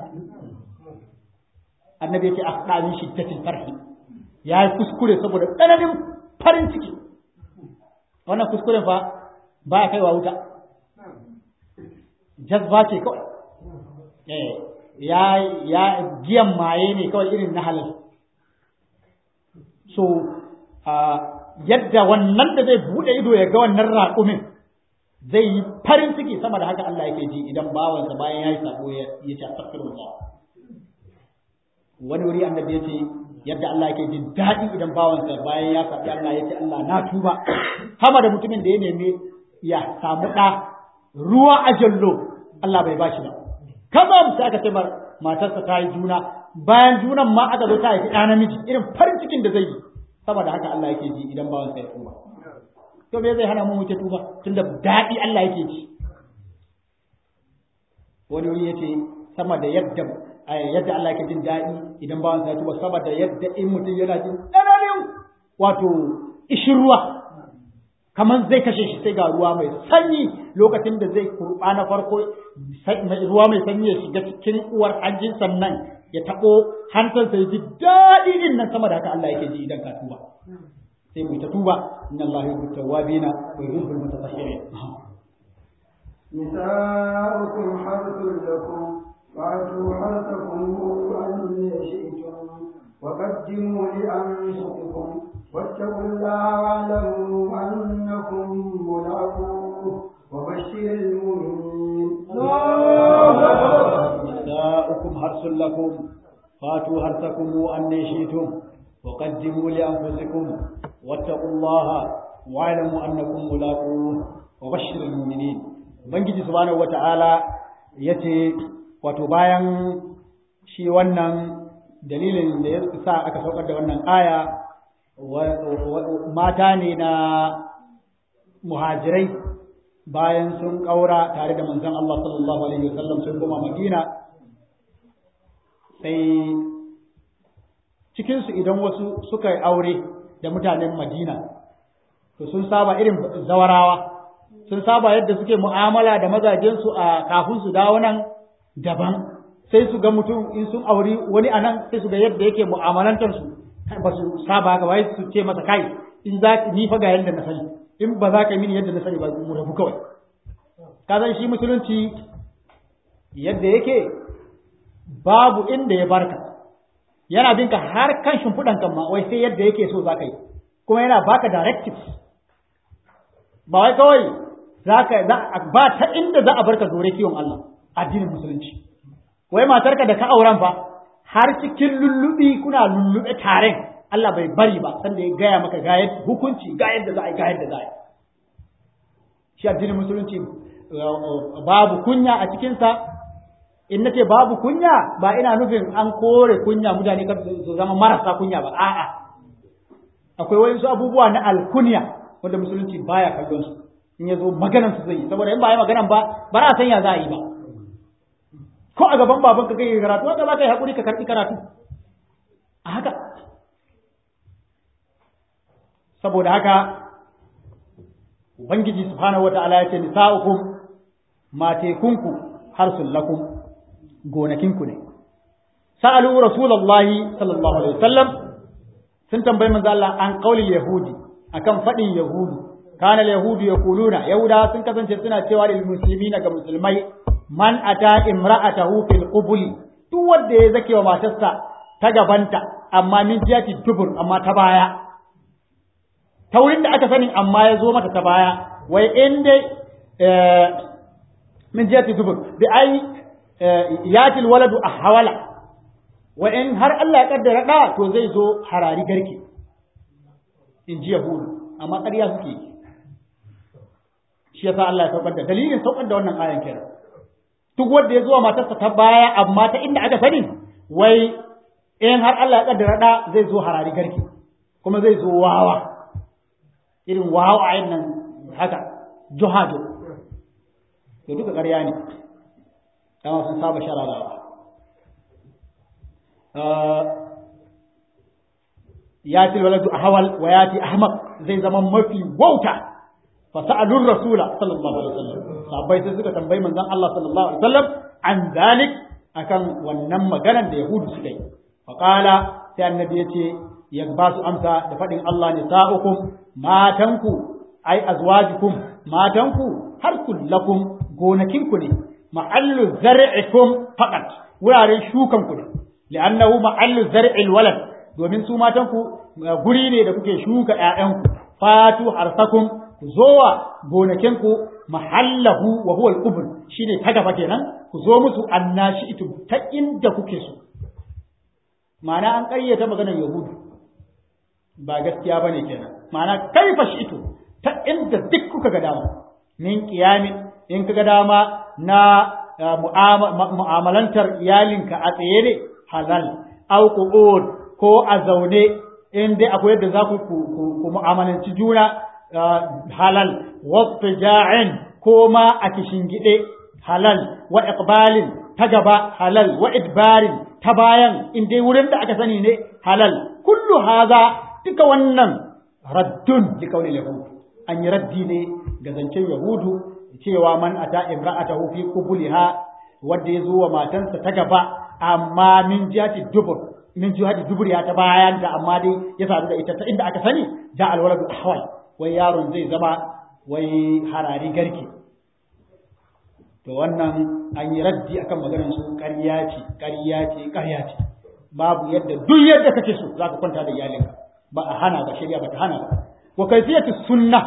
annabi yake asda min shiddatil farhi ya yi kuskure saboda tsananin farin ciki wannan kuskuren fa ba ya kaiwa wuta jazba ce kawai eh ya ya giyan maye ne kawai irin na halal so yadda wannan da zai bude ido ya ga wannan raƙumin zai yi farin ciki sama da haka Allah yake ji idan bawansa bayan ya yi sabo ya ce astaghfirullah wani wuri annabi ya ce yadda Allah yake jin daɗi idan bawansa bayan ya saɓi Allah ya ce Allah na tuba hama da mutumin da ya nemi ya samu ɗa ruwa a jallo Allah bai bashi ba kazam sai aka ce matarsa ta yi juna bayan junan ma aka zo ta haifi ɗa namiji irin farin cikin da zai yi saboda haka Allah yake ji idan bawansa ya tuba to me zai hana mu wuce tuba tunda daɗi Allah yake ji wani wuri yace sama da yadda yadda Allah yake jin daɗi idan bawan sa ya tuba sama da yadda in mutum yana jin tsananin wato ishirwa kamar zai kashe shi sai ga ruwa mai sanyi lokacin da zai kurɓa na farko ruwa mai sanyi ya shiga cikin uwar hanjin sannan ya taɓo hantarsa ya ji daɗi din nan sama da haka Allah yake ji idan ka tuba sai mu ta tuba inna Allah yuhibbu tawwabina wa yuhibbu al-mutatahhirin نساؤكم حرث لكم فأتوا حرثكم أن شئتم وقدموا لأنفسكم واتقوا الله واعلموا أنكم ملاقوه وبشر المؤمنين نساؤكم حرث لكم فاتوا حرثكم أن شئتم وقدموا لأنفسكم واتقوا الله واعلموا أنكم ملاقوه وبشر المؤمنين Ubangiji subhanahu wata'ala yace wato bayan shi wannan dalilin da ya sa aka saukar da wannan aya mata ne na muhajirai bayan sun ƙaura tare da manzon Allah sallallahu alaihi wasallam sun koma Madina sai cikinsu idan wasu suka yi aure da mutanen Madina, to sun saba irin zawarawa, sun saba yadda suke mu'amala da mazajensu a kafin su dawo nan daban, sai su ga mutum in sun auri wani a nan sai su ga yadda yake mu'amalantarsu, ba su saba haka wai su ce masa kai in za ni fa ga yadda na sani, in ba za ka yi mini yadda na sani ba mu rabu kawai. Ka san shi musulunci yadda yake babu inda ya barka. yana bin ka har kan shimfiɗan kan ma wai sai yadda yake so za ka yi kuma yana baka directives ba wai kawai zaka ba ta inda za a barka dore kiwon Allah addinin musulunci wai matarka da ka auren fa har cikin lullubi kuna lullube taren Allah bai bari ba sanda ya gaya maka ga hukunci ga yadda za a yi ga yadda za a yi shi addinin musulunci babu kunya a cikinsa in nace babu kunya ba ina nufin an kore kunya mutane kar su zama marasa kunya ba a'a akwai wayansu abubuwa na alkunya wanda musulunci baya kallon su in ya zo maganan su zai yi saboda in ba yi maganan ba ba za a san ya za a yi ba ko a gaban baban ka kai karatu wanda za ka yi haƙuri ka karɓi karatu a haka saboda haka ubangiji subhanahu wata'ala ya ce nisa'ukum matekunku harsun lakum gonakinku ne sa'alu rasulullahi sallallahu alaihi wasallam sun tambayi manzo Allah an qaulil yahudi akan fadin yahudu kana yahudu yaquluna yahuda sun kasance suna cewa lil muslimina ga musulmai man ata imra'atahu fil qubuli duk wanda ya zake wa matarsa ta gabanta amma min jiyati dubur amma ta baya ta wurin da aka sani amma ya zo mata ta baya wai in dai min jiyati dubur bi ai yatil waladu ahwala wa in har Allah ya kaddara da to zai zo harari garke in ji yahudu amma ƙarya suke yi shi yasa Allah ya saukar da dalilin saukar da wannan ayan kenan duk wanda ya zuwa matarsa ta baya amma ta inda aka sani wai in har Allah ya kaddara da zai zo harari garke kuma zai zo wawa irin wawa ayin nan haka juhado to duka ƙarya ne dama sun saba shararawa ya ci waladu ahwal wa ya ci ahmaq zai zama mafi wauta fa sa'alur rasula sallallahu alaihi wasallam sahabbai sai suka tambayi manzon Allah sallallahu alaihi wasallam an dalik akan wannan maganar da yahudu suka yi fa qala sai annabi yace ya ba su amsa da fadin Allah ne sa'ukum matanku ai azwajukum matanku har kullakum gonakinku ne ma'allu zar'ikum faqat wuraren shukan ku ne li'annahu ma'allu zar'il walad domin su matan ku guri ne da kuke shuka ƴaƴanku fatu harsakum ku zowa gonakin ku mahallahu wa huwa al-qubr shine ta gaba kenan ku zo musu annashi itu ta inda kuke so ma'ana an ƙaryata maganar yahudu ba gaskiya bane kenan ma'ana kaifa shi ito ta inda duk kuka ga dama min qiyamin in kaga dama na mu'amalantar iyalinka a tsaye ne halal au qu'ud ko a zaune in dai akwai yadda za ku ku mu'amalanci juna halal wasfija'in ko ma a kishingide halal wa iqbalin ta gaba halal wa idbarin ta bayan in dai wurin da aka sani ne halal kullu haza duka wannan raddun li kauli yahud an yi raddi ne ga zancen yahudu cewa man ata imra'atahu fi qubuliha wanda ya zo wa matansa ta gaba amma min jihati dubur min jihati dubur ya ta bayan da amma dai ya sadu da ita ta inda aka sani ja alwaladu ahwal wai yaron zai zama wai harari garke to wannan an yi raddi akan maganar su ƙarya ce ƙarya ce ƙarya ce babu yadda duk yadda kake so za ka kwanta da iyalinka ba a hana ba shari'a ba ta hana ba wa kaifiyatu sunna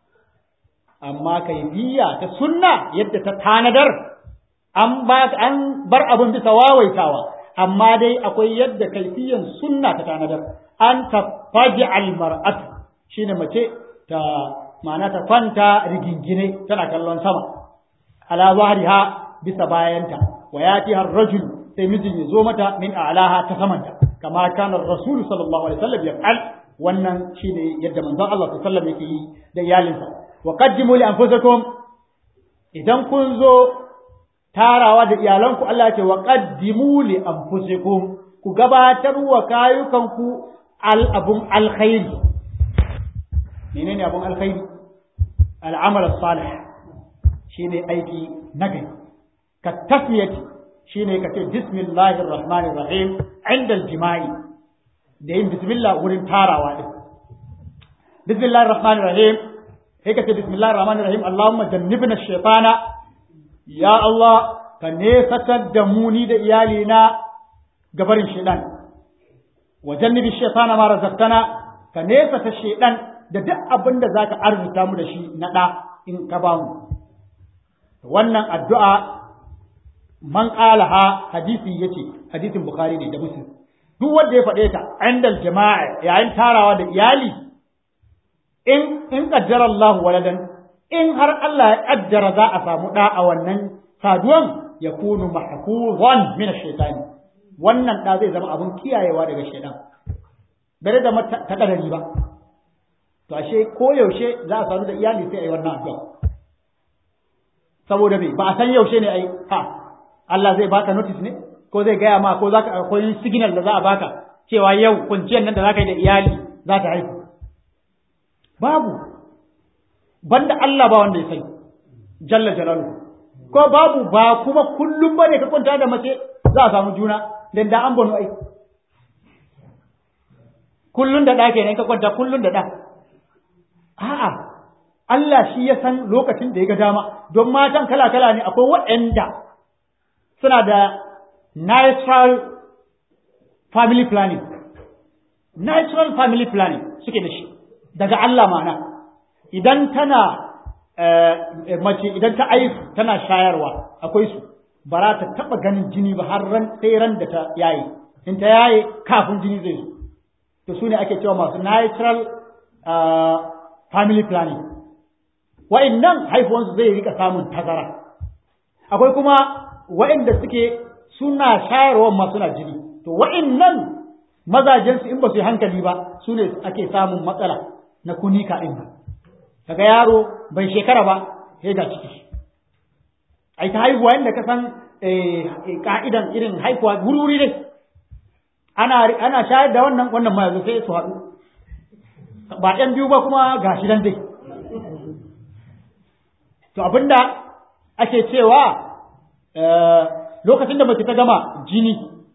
amma kaifiya ta sunna yadda ta tanadar an ba an bar abin bisa wawaitawa amma dai akwai yadda kaifiyan sunna ta tanadar an tafaji almar'atu shine mace ta ma'ana ta kwanta rigingine tana kallon sama ala zahriha bisa bayanta wa yati har rajul sai mijin ya zo mata min a'laha ta samanta kama kana rasul sallallahu alaihi wasallam yaf'al wannan shine yadda manzon Allah sallallahu alaihi wasallam yake yi da iyalinsa wa qaddimu li anfusakum idan kun zo tarawa da iyalanku Allah ya ce wa qaddimu li anfusikum ku gabatar wa kayukanku al abun alkhairi menene abun alkhairi al'amal salih shine aiki nagari ka tasmiyati shine ka ce bismillahir rahmanir rahim inda al-jima'i da yin bismillah wurin tarawa din bismillahir rahmanir rahim sai ka ce bismillahir rahmanir rahim allahumma jannibna shaytana ya allah ka nesatar da mu ni da iyalina gabarin shaytan wa jannibi shaytana ma razaqtana ka nesata shaytan da duk abin da zaka arzuta mu da shi na da in ka ba mu wannan addu'a man qalaha hadisi yace hadisin bukhari ne da muslim duk wanda ya faɗe ta indal jama'a yayin tarawa da iyali in in qaddara Allah waladan in har Allah ya kaddara za a samu da a wannan saduwan yakunu mahfuzan min ash-shaytan wannan da zai zama abun kiyayewa daga shaytan bare da ta kadari ba to ashe ko yaushe za a sadu da iyali sai a yi wannan addu'a saboda me ba a san yaushe ne ai ha Allah zai baka notice ne ko zai gaya ma ko zaka akwai signal da za a baka cewa yau kunciyar nan da zaka yi da iyali za ta haihu babu banda Allah ba wanda ya sani jalla jalaluhu ko babu ba kuma kullum bane ka kwanta da mace za a samu juna dan da an bano ai kullun da da kenan ka kwanta kullun da da a'a Allah shi ya san lokacin da ya ga dama don matan kala kala ne akwai waɗanda suna da natural family planning natural family planning suke da shi daga Allah mana idan tana mace idan ta aifu tana shayarwa akwai su ba za ta taɓa ganin jini ba har ran sai ran da ta yaye in ta yaye kafin jini zai zo to su ne ake cewa masu natural family planning wa'annan haifuwansu zai rika samun tazara akwai kuma wa'anda suke suna shayarwa ma suna jini to wa'annan mazajensu in ba su yi hankali ba su ne ake samun matsala na kunika ɗin ba kaga yaro bai shekara ba sai ga ciki ai ta haihuwa inda ka san ka'idan irin haihuwa wuri dai ana ana shayar da wannan wannan ma yanzu sai su haɗu ba ɗan biyu ba kuma ga shi dan dai to abinda ake cewa lokacin da mace ta gama jini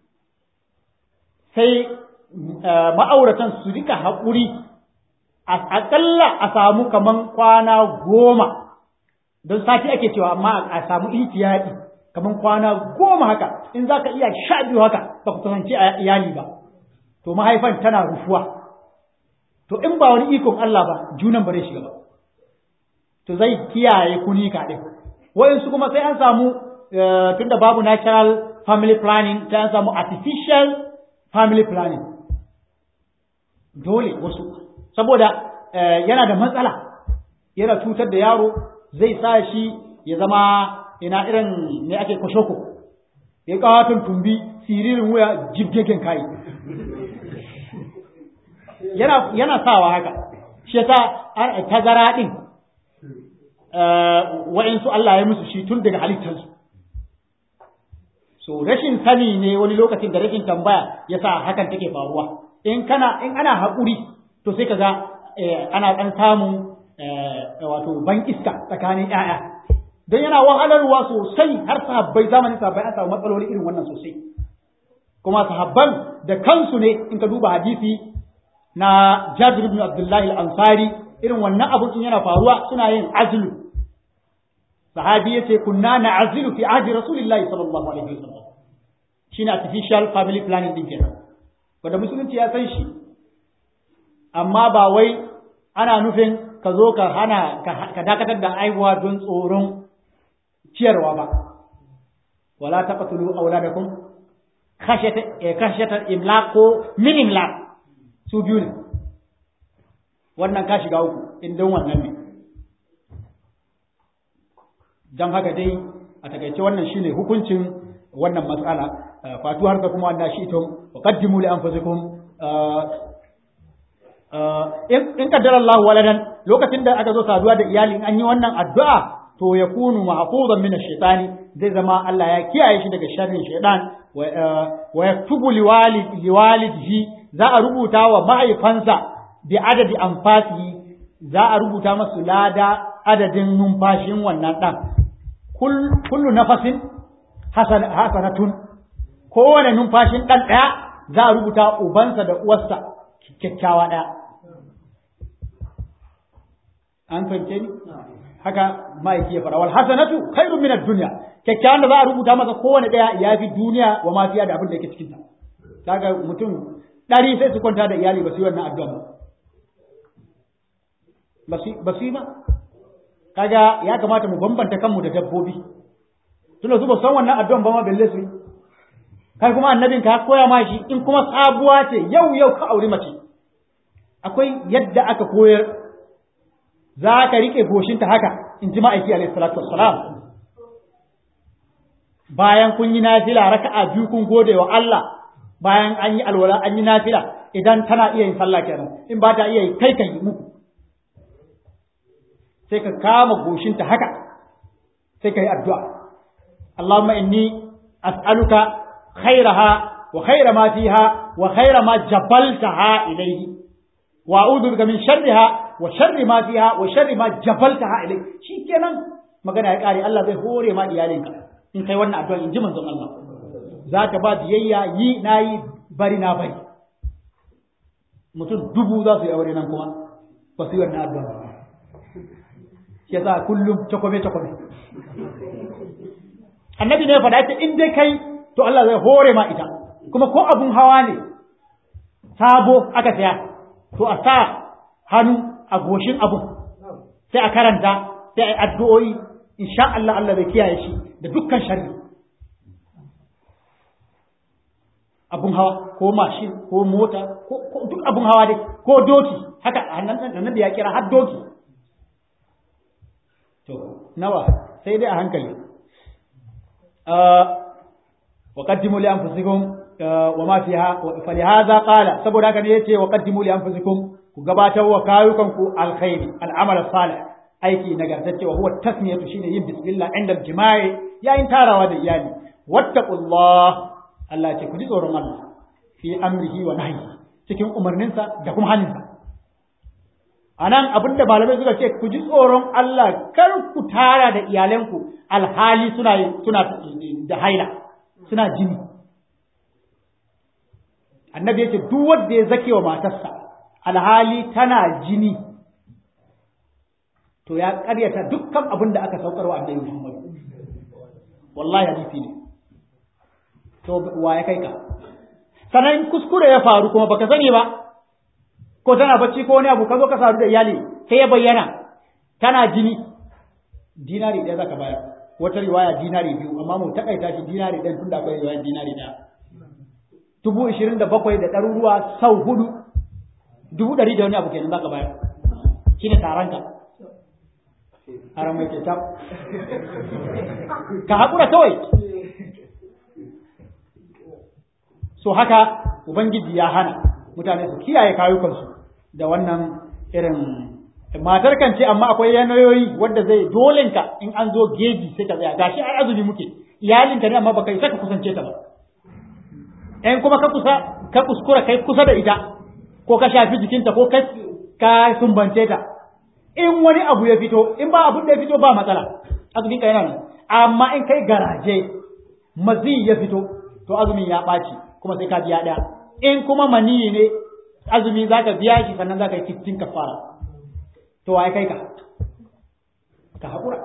sai ma'auratan su rika haƙuri aƙalla a samu kaman kwana goma don sati ake cewa amma a samu ihtiyaɗi kaman kwana goma haka in za ka iya sha biyu haka ba ku kasance a iyali ba to mahaifan tana rufuwa to in ba wani ikon Allah ba junan bare shiga ba to zai kiyaye kunika ɗin wayansu kuma sai an samu tunda babu natural family planning sai an samu artificial family planning dole wasu saboda yana da matsala yana cutar da yaro zai sa shi ya zama ina irin ne ake kwashoko ya kawatun tumbi siririn wuya jibgegen kayi yana yana sawa haka shi yasa tazara din wa'insu Allah ya musu shi tun daga halittarsu so rashin sani ne wani lokacin da rashin tambaya yasa hakan take faruwa in kana in ana haƙuri to sai kaga ana ɗan samun wato ban iska tsakanin ƴaƴa don yana wahalarwa sosai har sahabbai zamanin sahabbai an samu matsaloli irin wannan sosai kuma sahabban da kansu ne in ka duba hadisi na Jabir ibn Abdullahi al-Ansari irin wannan abu in yana faruwa suna yin azlu sahabi yace kunna na'zilu fi ahdi rasulillahi sallallahu alaihi wasallam shine artificial family planning din kenan wanda musulunci ya san shi amma ba wai ana nufin ka zo ka hana ka dakatar da aihuwa don tsoron ciyarwa ba wala taqtulu auladakum khashyata khashyata imlaq ko min imlaq su biyu ne wannan ka shiga uku in don wannan ne dan haka dai a takaice wannan shine hukuncin wannan matsala fatu har ka kuma wannan shi ito wa qaddimu li anfusikum in kaddara Allah waladan lokacin da aka zo saduwa da iyali an yi wannan addu'a to ya kunu mahfuzan min ash-shaytani zai zama Allah ya kiyaye shi daga sharrin shaytan wa yaktubu liwalidihi za a rubuta wa mahaifansa bi adadi anfasi za a rubuta masu lada adadin numfashin wannan dan kullu nafasin hasanatun kowane numfashin dan daya za a rubuta ubansa da uwarsa kyakkyawa daya an fahimce ni haka ma'aiki ya fara wal hasanatu khairun min ad-dunya kyakkyawan da za a rubuta masa kowane daya ya fi duniya wa ma fiya da abin da yake cikin ta kaga mutum dari sai su kwanta da iyali ba su yi wannan addu'a ba ba su yi ba kaga ya kamata mu bambanta kanmu da dabbobi tunda su ba san wannan addu'an ba ma balle su yi kai kuma annabin ka koya ma shi in kuma sabuwa ce yau yau ka auri mace akwai yadda aka koyar za ka riƙe goshinta haka in ji ma'aiki alaihi salatu wassalam bayan kun yi nafila raka'a biyu kun gode wa Allah bayan an yi alwala an yi nafila idan tana iya yin sallah kenan in ba ta iya yi kai kan yi muku sai ka kama goshinta haka sai ka yi addu'a Allahumma inni as'aluka khairaha wa khaira ma fiha wa khaira ma jabaltaha ilayhi wa a'udhu bika min sharriha wa sharri ma fiha wa sharri ma jabaltaha ilayhi shikenan magana ya kare Allah zai hore ma iyalinka in kai wannan addu'a in ji manzon Allah za ta ba biyayya yi nayi bari na bari mutum dubu za su yi aure nan kuma ba su yi wannan addu'a ba shi yasa kullum takwame takwame annabi ne faɗa ce in dai kai to Allah zai hore ma ita kuma ko abun hawa ne sabo aka saya to a sa hannu a goshin abun sai a karanta sai a yi addu'o'i insha Allah Allah zai kiyaye shi da dukkan sharri abun hawa ko mashin ko mota ko duk abun hawa dai ko doki haka annabi ya kira har doki to nawa sai dai a hankali wa qaddimu li anfusikum wa ma fiha fa li hadha qala saboda haka ne yace wa qaddimu li anfusikum ku gabatar wa kayukan ku alkhairi al'amal salih aiki nagartacce wa huwa tasmiyatu shine yin bismillah inda jima'i yayin tarawa da iyali wattaqullah Allah ce ku ji tsoron Allah fi amrihi wa nahyi cikin umarninsa da kuma haninsa anan abinda malamai suka ce ku ji tsoron Allah kar ku tara da iyalanku alhali suna suna da haila suna jini annabi yace duk wanda ya zake wa matarsa alhali tana jini to ya karyata dukkan abin da aka saukar wa annabi Muhammad wallahi hadisi ne to wa ya kai ka sanan kuskure ya faru kuma baka sani ba ko tana bacci ko wani abu ka zo ka sadu da iyali sai ya bayyana tana jini dinari ɗaya zaka bayar wata riwaya dinari biyu amma mu takaita shi dinari ɗaya tunda akwai riwaya dinari ɗaya dubu ishirin da bakwai da ɗaruruwa sau hudu dubu ɗari da wani abu kenan zaka bayar shine taranka haram mai kyauta ka haƙura kawai so haka ubangiji ya hana mutane su kiyaye kayukansu da wannan irin matar kan ce amma akwai yanayoyi wadda zai dolenka in an zo geji sai ka tsaya gashi ai azumi muke iyalinka ne amma baka isa ka kusance ta ba in kuma ka kusa ka kuskura kai kusa da ita ko ka shafi jikinta ko ka ka sumbance ta in wani abu ya fito in ba abun da ya fito ba matsala azumin ka yana nan amma in kai garaje mazi ya fito to azumin ya ɓaci kuma sai ka biya ɗaya in kuma maniyi ne azumi za ka biya shi sannan za ka yi cikin kafara to waye kai ka ka haƙura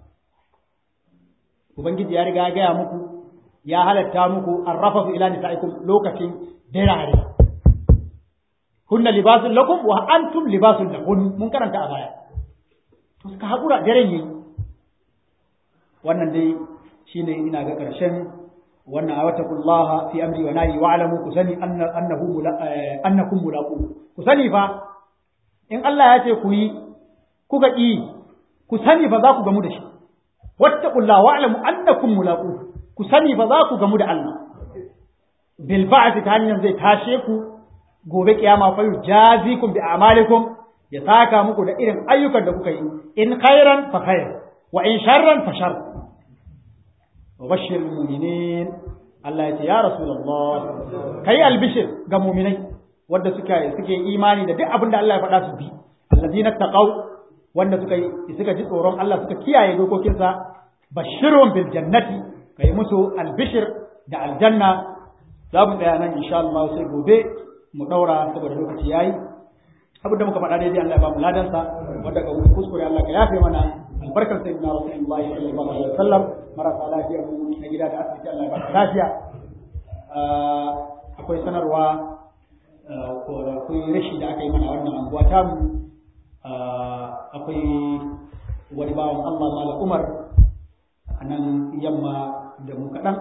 ubangiji ya riga ya gaya muku ya halatta muku arrafa ila nisa'ikum lokacin dirare hunna libasun lakum wa antum libasun lahun mun karanta a baya to ka haƙura daren yayi wannan dai shine ina ga ƙarshen wannan awatakullaha fi amri wa nahi wa alamu ku sani annahu annakum mulaqu ku sani fa in Allah ya ce ku yi kuka yi ku sani fa za ku gamu da shi wattaqullaha wa alamu annakum mulaqu ku sani fa za ku gamu da Allah bil ba'th ta hanyar zai tashe ku gobe kiyama fa yujazikum bi a'malikum ya saka muku da irin ayyukan da kuka yi in khairan fa khair wa in sharran fa shar wa bashir mu'minin Allah ya ce ya rasulullah kai albishir ga mu'minai wanda suka suke imani da duk abin da Allah ya faɗa su bi allazina taqaw wanda suka yi suka ji tsoron Allah suka kiyaye dokokinsa bashirun bil jannati kai musu albishir da aljanna za mu tsaya nan insha Allah sai gobe mu daura saboda lokaci yayi abin da muka faɗa daidai Allah ya ba mu ladansa wanda ga kuskure Allah ka yafe mana albarkar sayyidina Rasulullah sallallahu alaihi wasallam marasa lafiya mu na gida da asibiti Allah ya ba lafiya akwai sanarwa ko akwai rashi da aka yi mana wannan anguwa ta mu akwai wani bawan Allah Mala Umar a nan yamma da mu kaɗan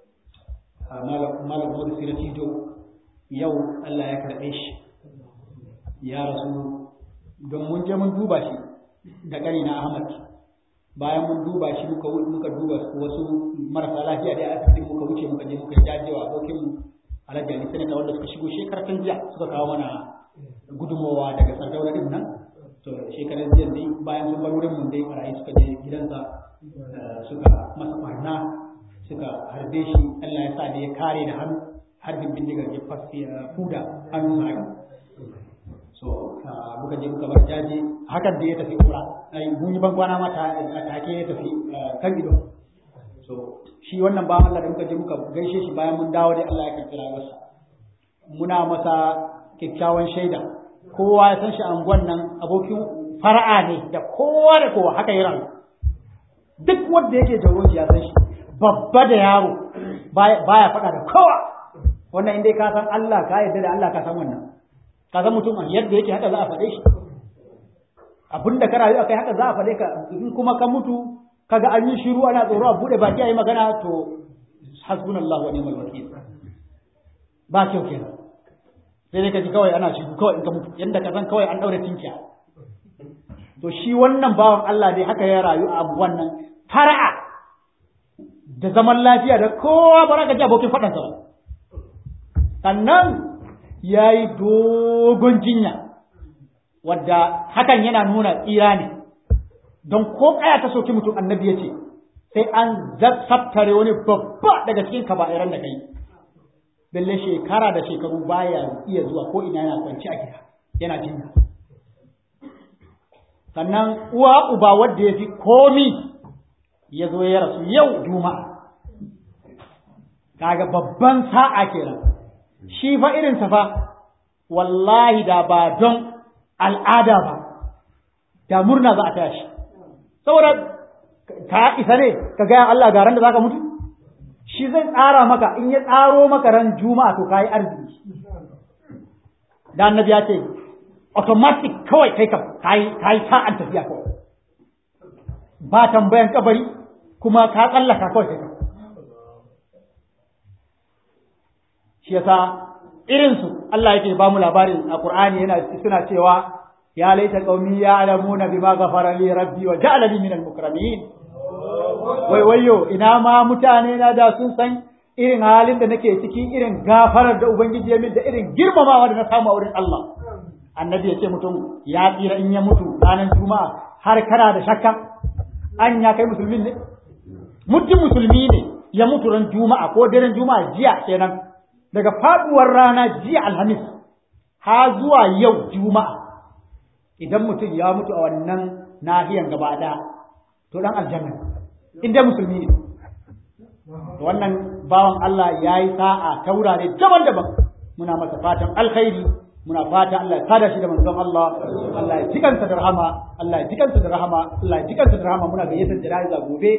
Mala Umar Sirati yau Allah ya karɓe shi ya rasu don mun je mun duba shi da ƙarina Ahmad bayan mun duba shi muka muka duba wasu marasa lafiya da asibitin muka wuce muka je muka jajewa abokin mu Alhaji Ali Sanata wanda suka shigo shekarar jiya suka kawo mana gudunmawa daga Sardauna din nan to shekaran jiya dai bayan sun bar wurin mun dai barayi suka je gidansa suka masa barna suka harbe shi Allah ya sa da ya kare da hannu harbin bindigar ya fasi fuda hannun sa haka so muka je muka bar jaje hakan da ya tafi kura ai mun yi ban kwana ma ta take ya tafi kan ido so shi wannan ba Allah da muka je muka gaishe shi bayan mun dawo dai Allah ya karɓi rayuwarsa muna masa kyakkyawan shaida kowa ya san shi anguwan nan abokin fara'a ne da kowa da kowa haka yi rayu duk wanda yake jaroji ya san shi babba da yaro baya faɗa da kowa wannan inda ka san Allah ka yarda da Allah ka san wannan ka san mutum yadda yake haka za a faɗe shi abinda ka rayu akai haka za a faɗe ka in kuma ka mutu kaga an yi shiru ana tsoro a bude baki a yi magana to hasbunallahu wa ni'mal wakil ba kyau kenan sai dai ka ji kawai ana shiru kawai in ka mutu yanda ka san kawai an daure tinkiya to shi wannan bawan Allah dai haka ya rayu a wannan fara'a da zaman lafiya da kowa ba ka ji abokin faɗansa ba sannan ya yi dogon jinya wadda hakan yana nuna tsira ne don ko kaya ta soki mutum annabi ya ce sai an zaftare wani babba daga cikin kaba'iran da kai lalle shekara da shekaru baya iya zuwa ko ina yana kwanci a gida yana jinya sannan uwa uba wadda ya fi komi ya zo ya rasu yau juma'a kaga babban sa'a kenan shi fa irinsa fa wallahi da ba don al'ada ba da murna za a taya shi saboda ka isa ne ka gaya Allah garan da zaka mutu shi zai tsara maka in ya tsaro maka ran juma'a to kai arziki da annabi ya ce automatic kawai kai ka kai kai sa'an tafiya kawai ba tambayan kabari kuma ka tsallaka kawai kai shi yasa irin su Allah yake ba mu labarin a Qur'ani yana suna cewa ya laita qaumi ya'lamuna bima ghafara li rabbi wa ja'alani minal mukramin wai wayo ina ma mutane na da sun san irin halin da nake ciki irin gafarar da ubangiji ya min da irin girmamawa da na samu a wurin Allah annabi ya ce mutum ya tsira in ya mutu ranar juma'a har kana da shakka an ya kai musulmi ne mutum musulmi ne ya mutu ran juma'a ko daren juma'a jiya kenan daga faduwar rana jiya alhamis ha zuwa yau juma'a idan mutum ya mutu a wannan nahiyan gaba ɗaya to dan aljanna in dai musulmi ne wannan bawan Allah ya yi sa'a ta wurare daban-daban muna masa fatan alkhairi muna fata Allah ya sada shi da manzon Allah Allah ya jikansa da rahama Allah ya jikansa da rahama Allah ya jikansa da rahama muna gayyatar jana'iza gobe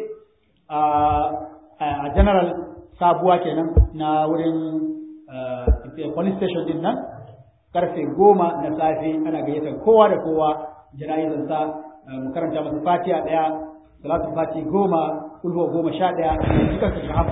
a general sabuwa kenan na wurin police station din nan karfe goma na safe ana gayyatar kowa da kowa jana'izansa mu karanta masa fatiha daya salatu fati goma kulhu goma sha daya duka su shahaba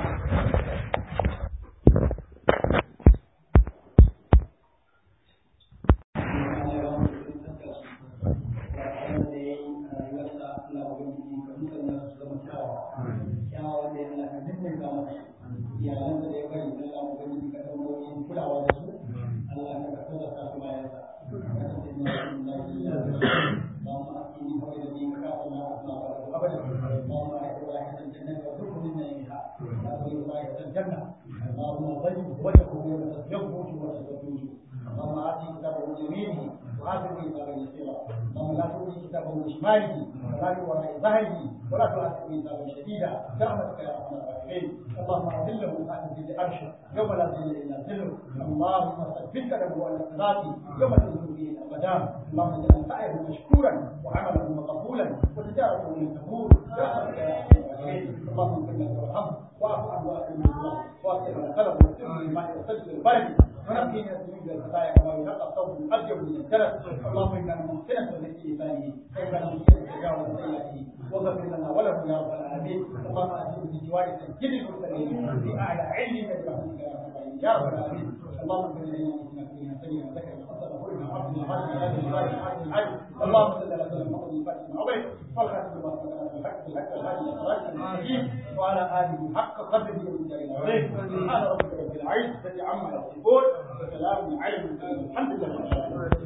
شماله ولا من وراء ظهره ولا تؤثر عذابا شديدا برحمتك يا ارحم الراحمين اللهم اذله عن ذل عرشك يوم لا ذل الا ذله اللهم ثبت له على الصراط يوم تنزل به الاقدام اللهم اجعل سعيه مشكورا وعمله مقبولا وتجارته من تقول برحمتك يا ارحم الراحمين اللهم اغفر له وارحمه واعف عنه واكرم الله واغفر له قلبه وسره بما يستجد البلد ونقي من الذنوب والخطايا كما ينقى الثوب الابيض من الدرس اللهم انا ممكنه لك لسانه كيف نمكن تجاوز سيئاته واغفر لنا وله يا رب العالمين اللهم اجعل في جوار سيد المرسلين في اعلى علمك برحمتك يا رب العالمين يا رب العالمين اللهم اغفر لنا انك فينا سيئا ذكر وحسن وقلنا عبدنا هذه هذه الغايه هذه العين اللهم صل على سيدنا محمد الفاتح العظيم والخاتم لما سبق بالحق بالحق الهادي الصراط المستقيم وعلى اله حق قدره ومن العظيم سبحان ربك رب العزه عما يصفون وسلام على المرسلين الحمد لله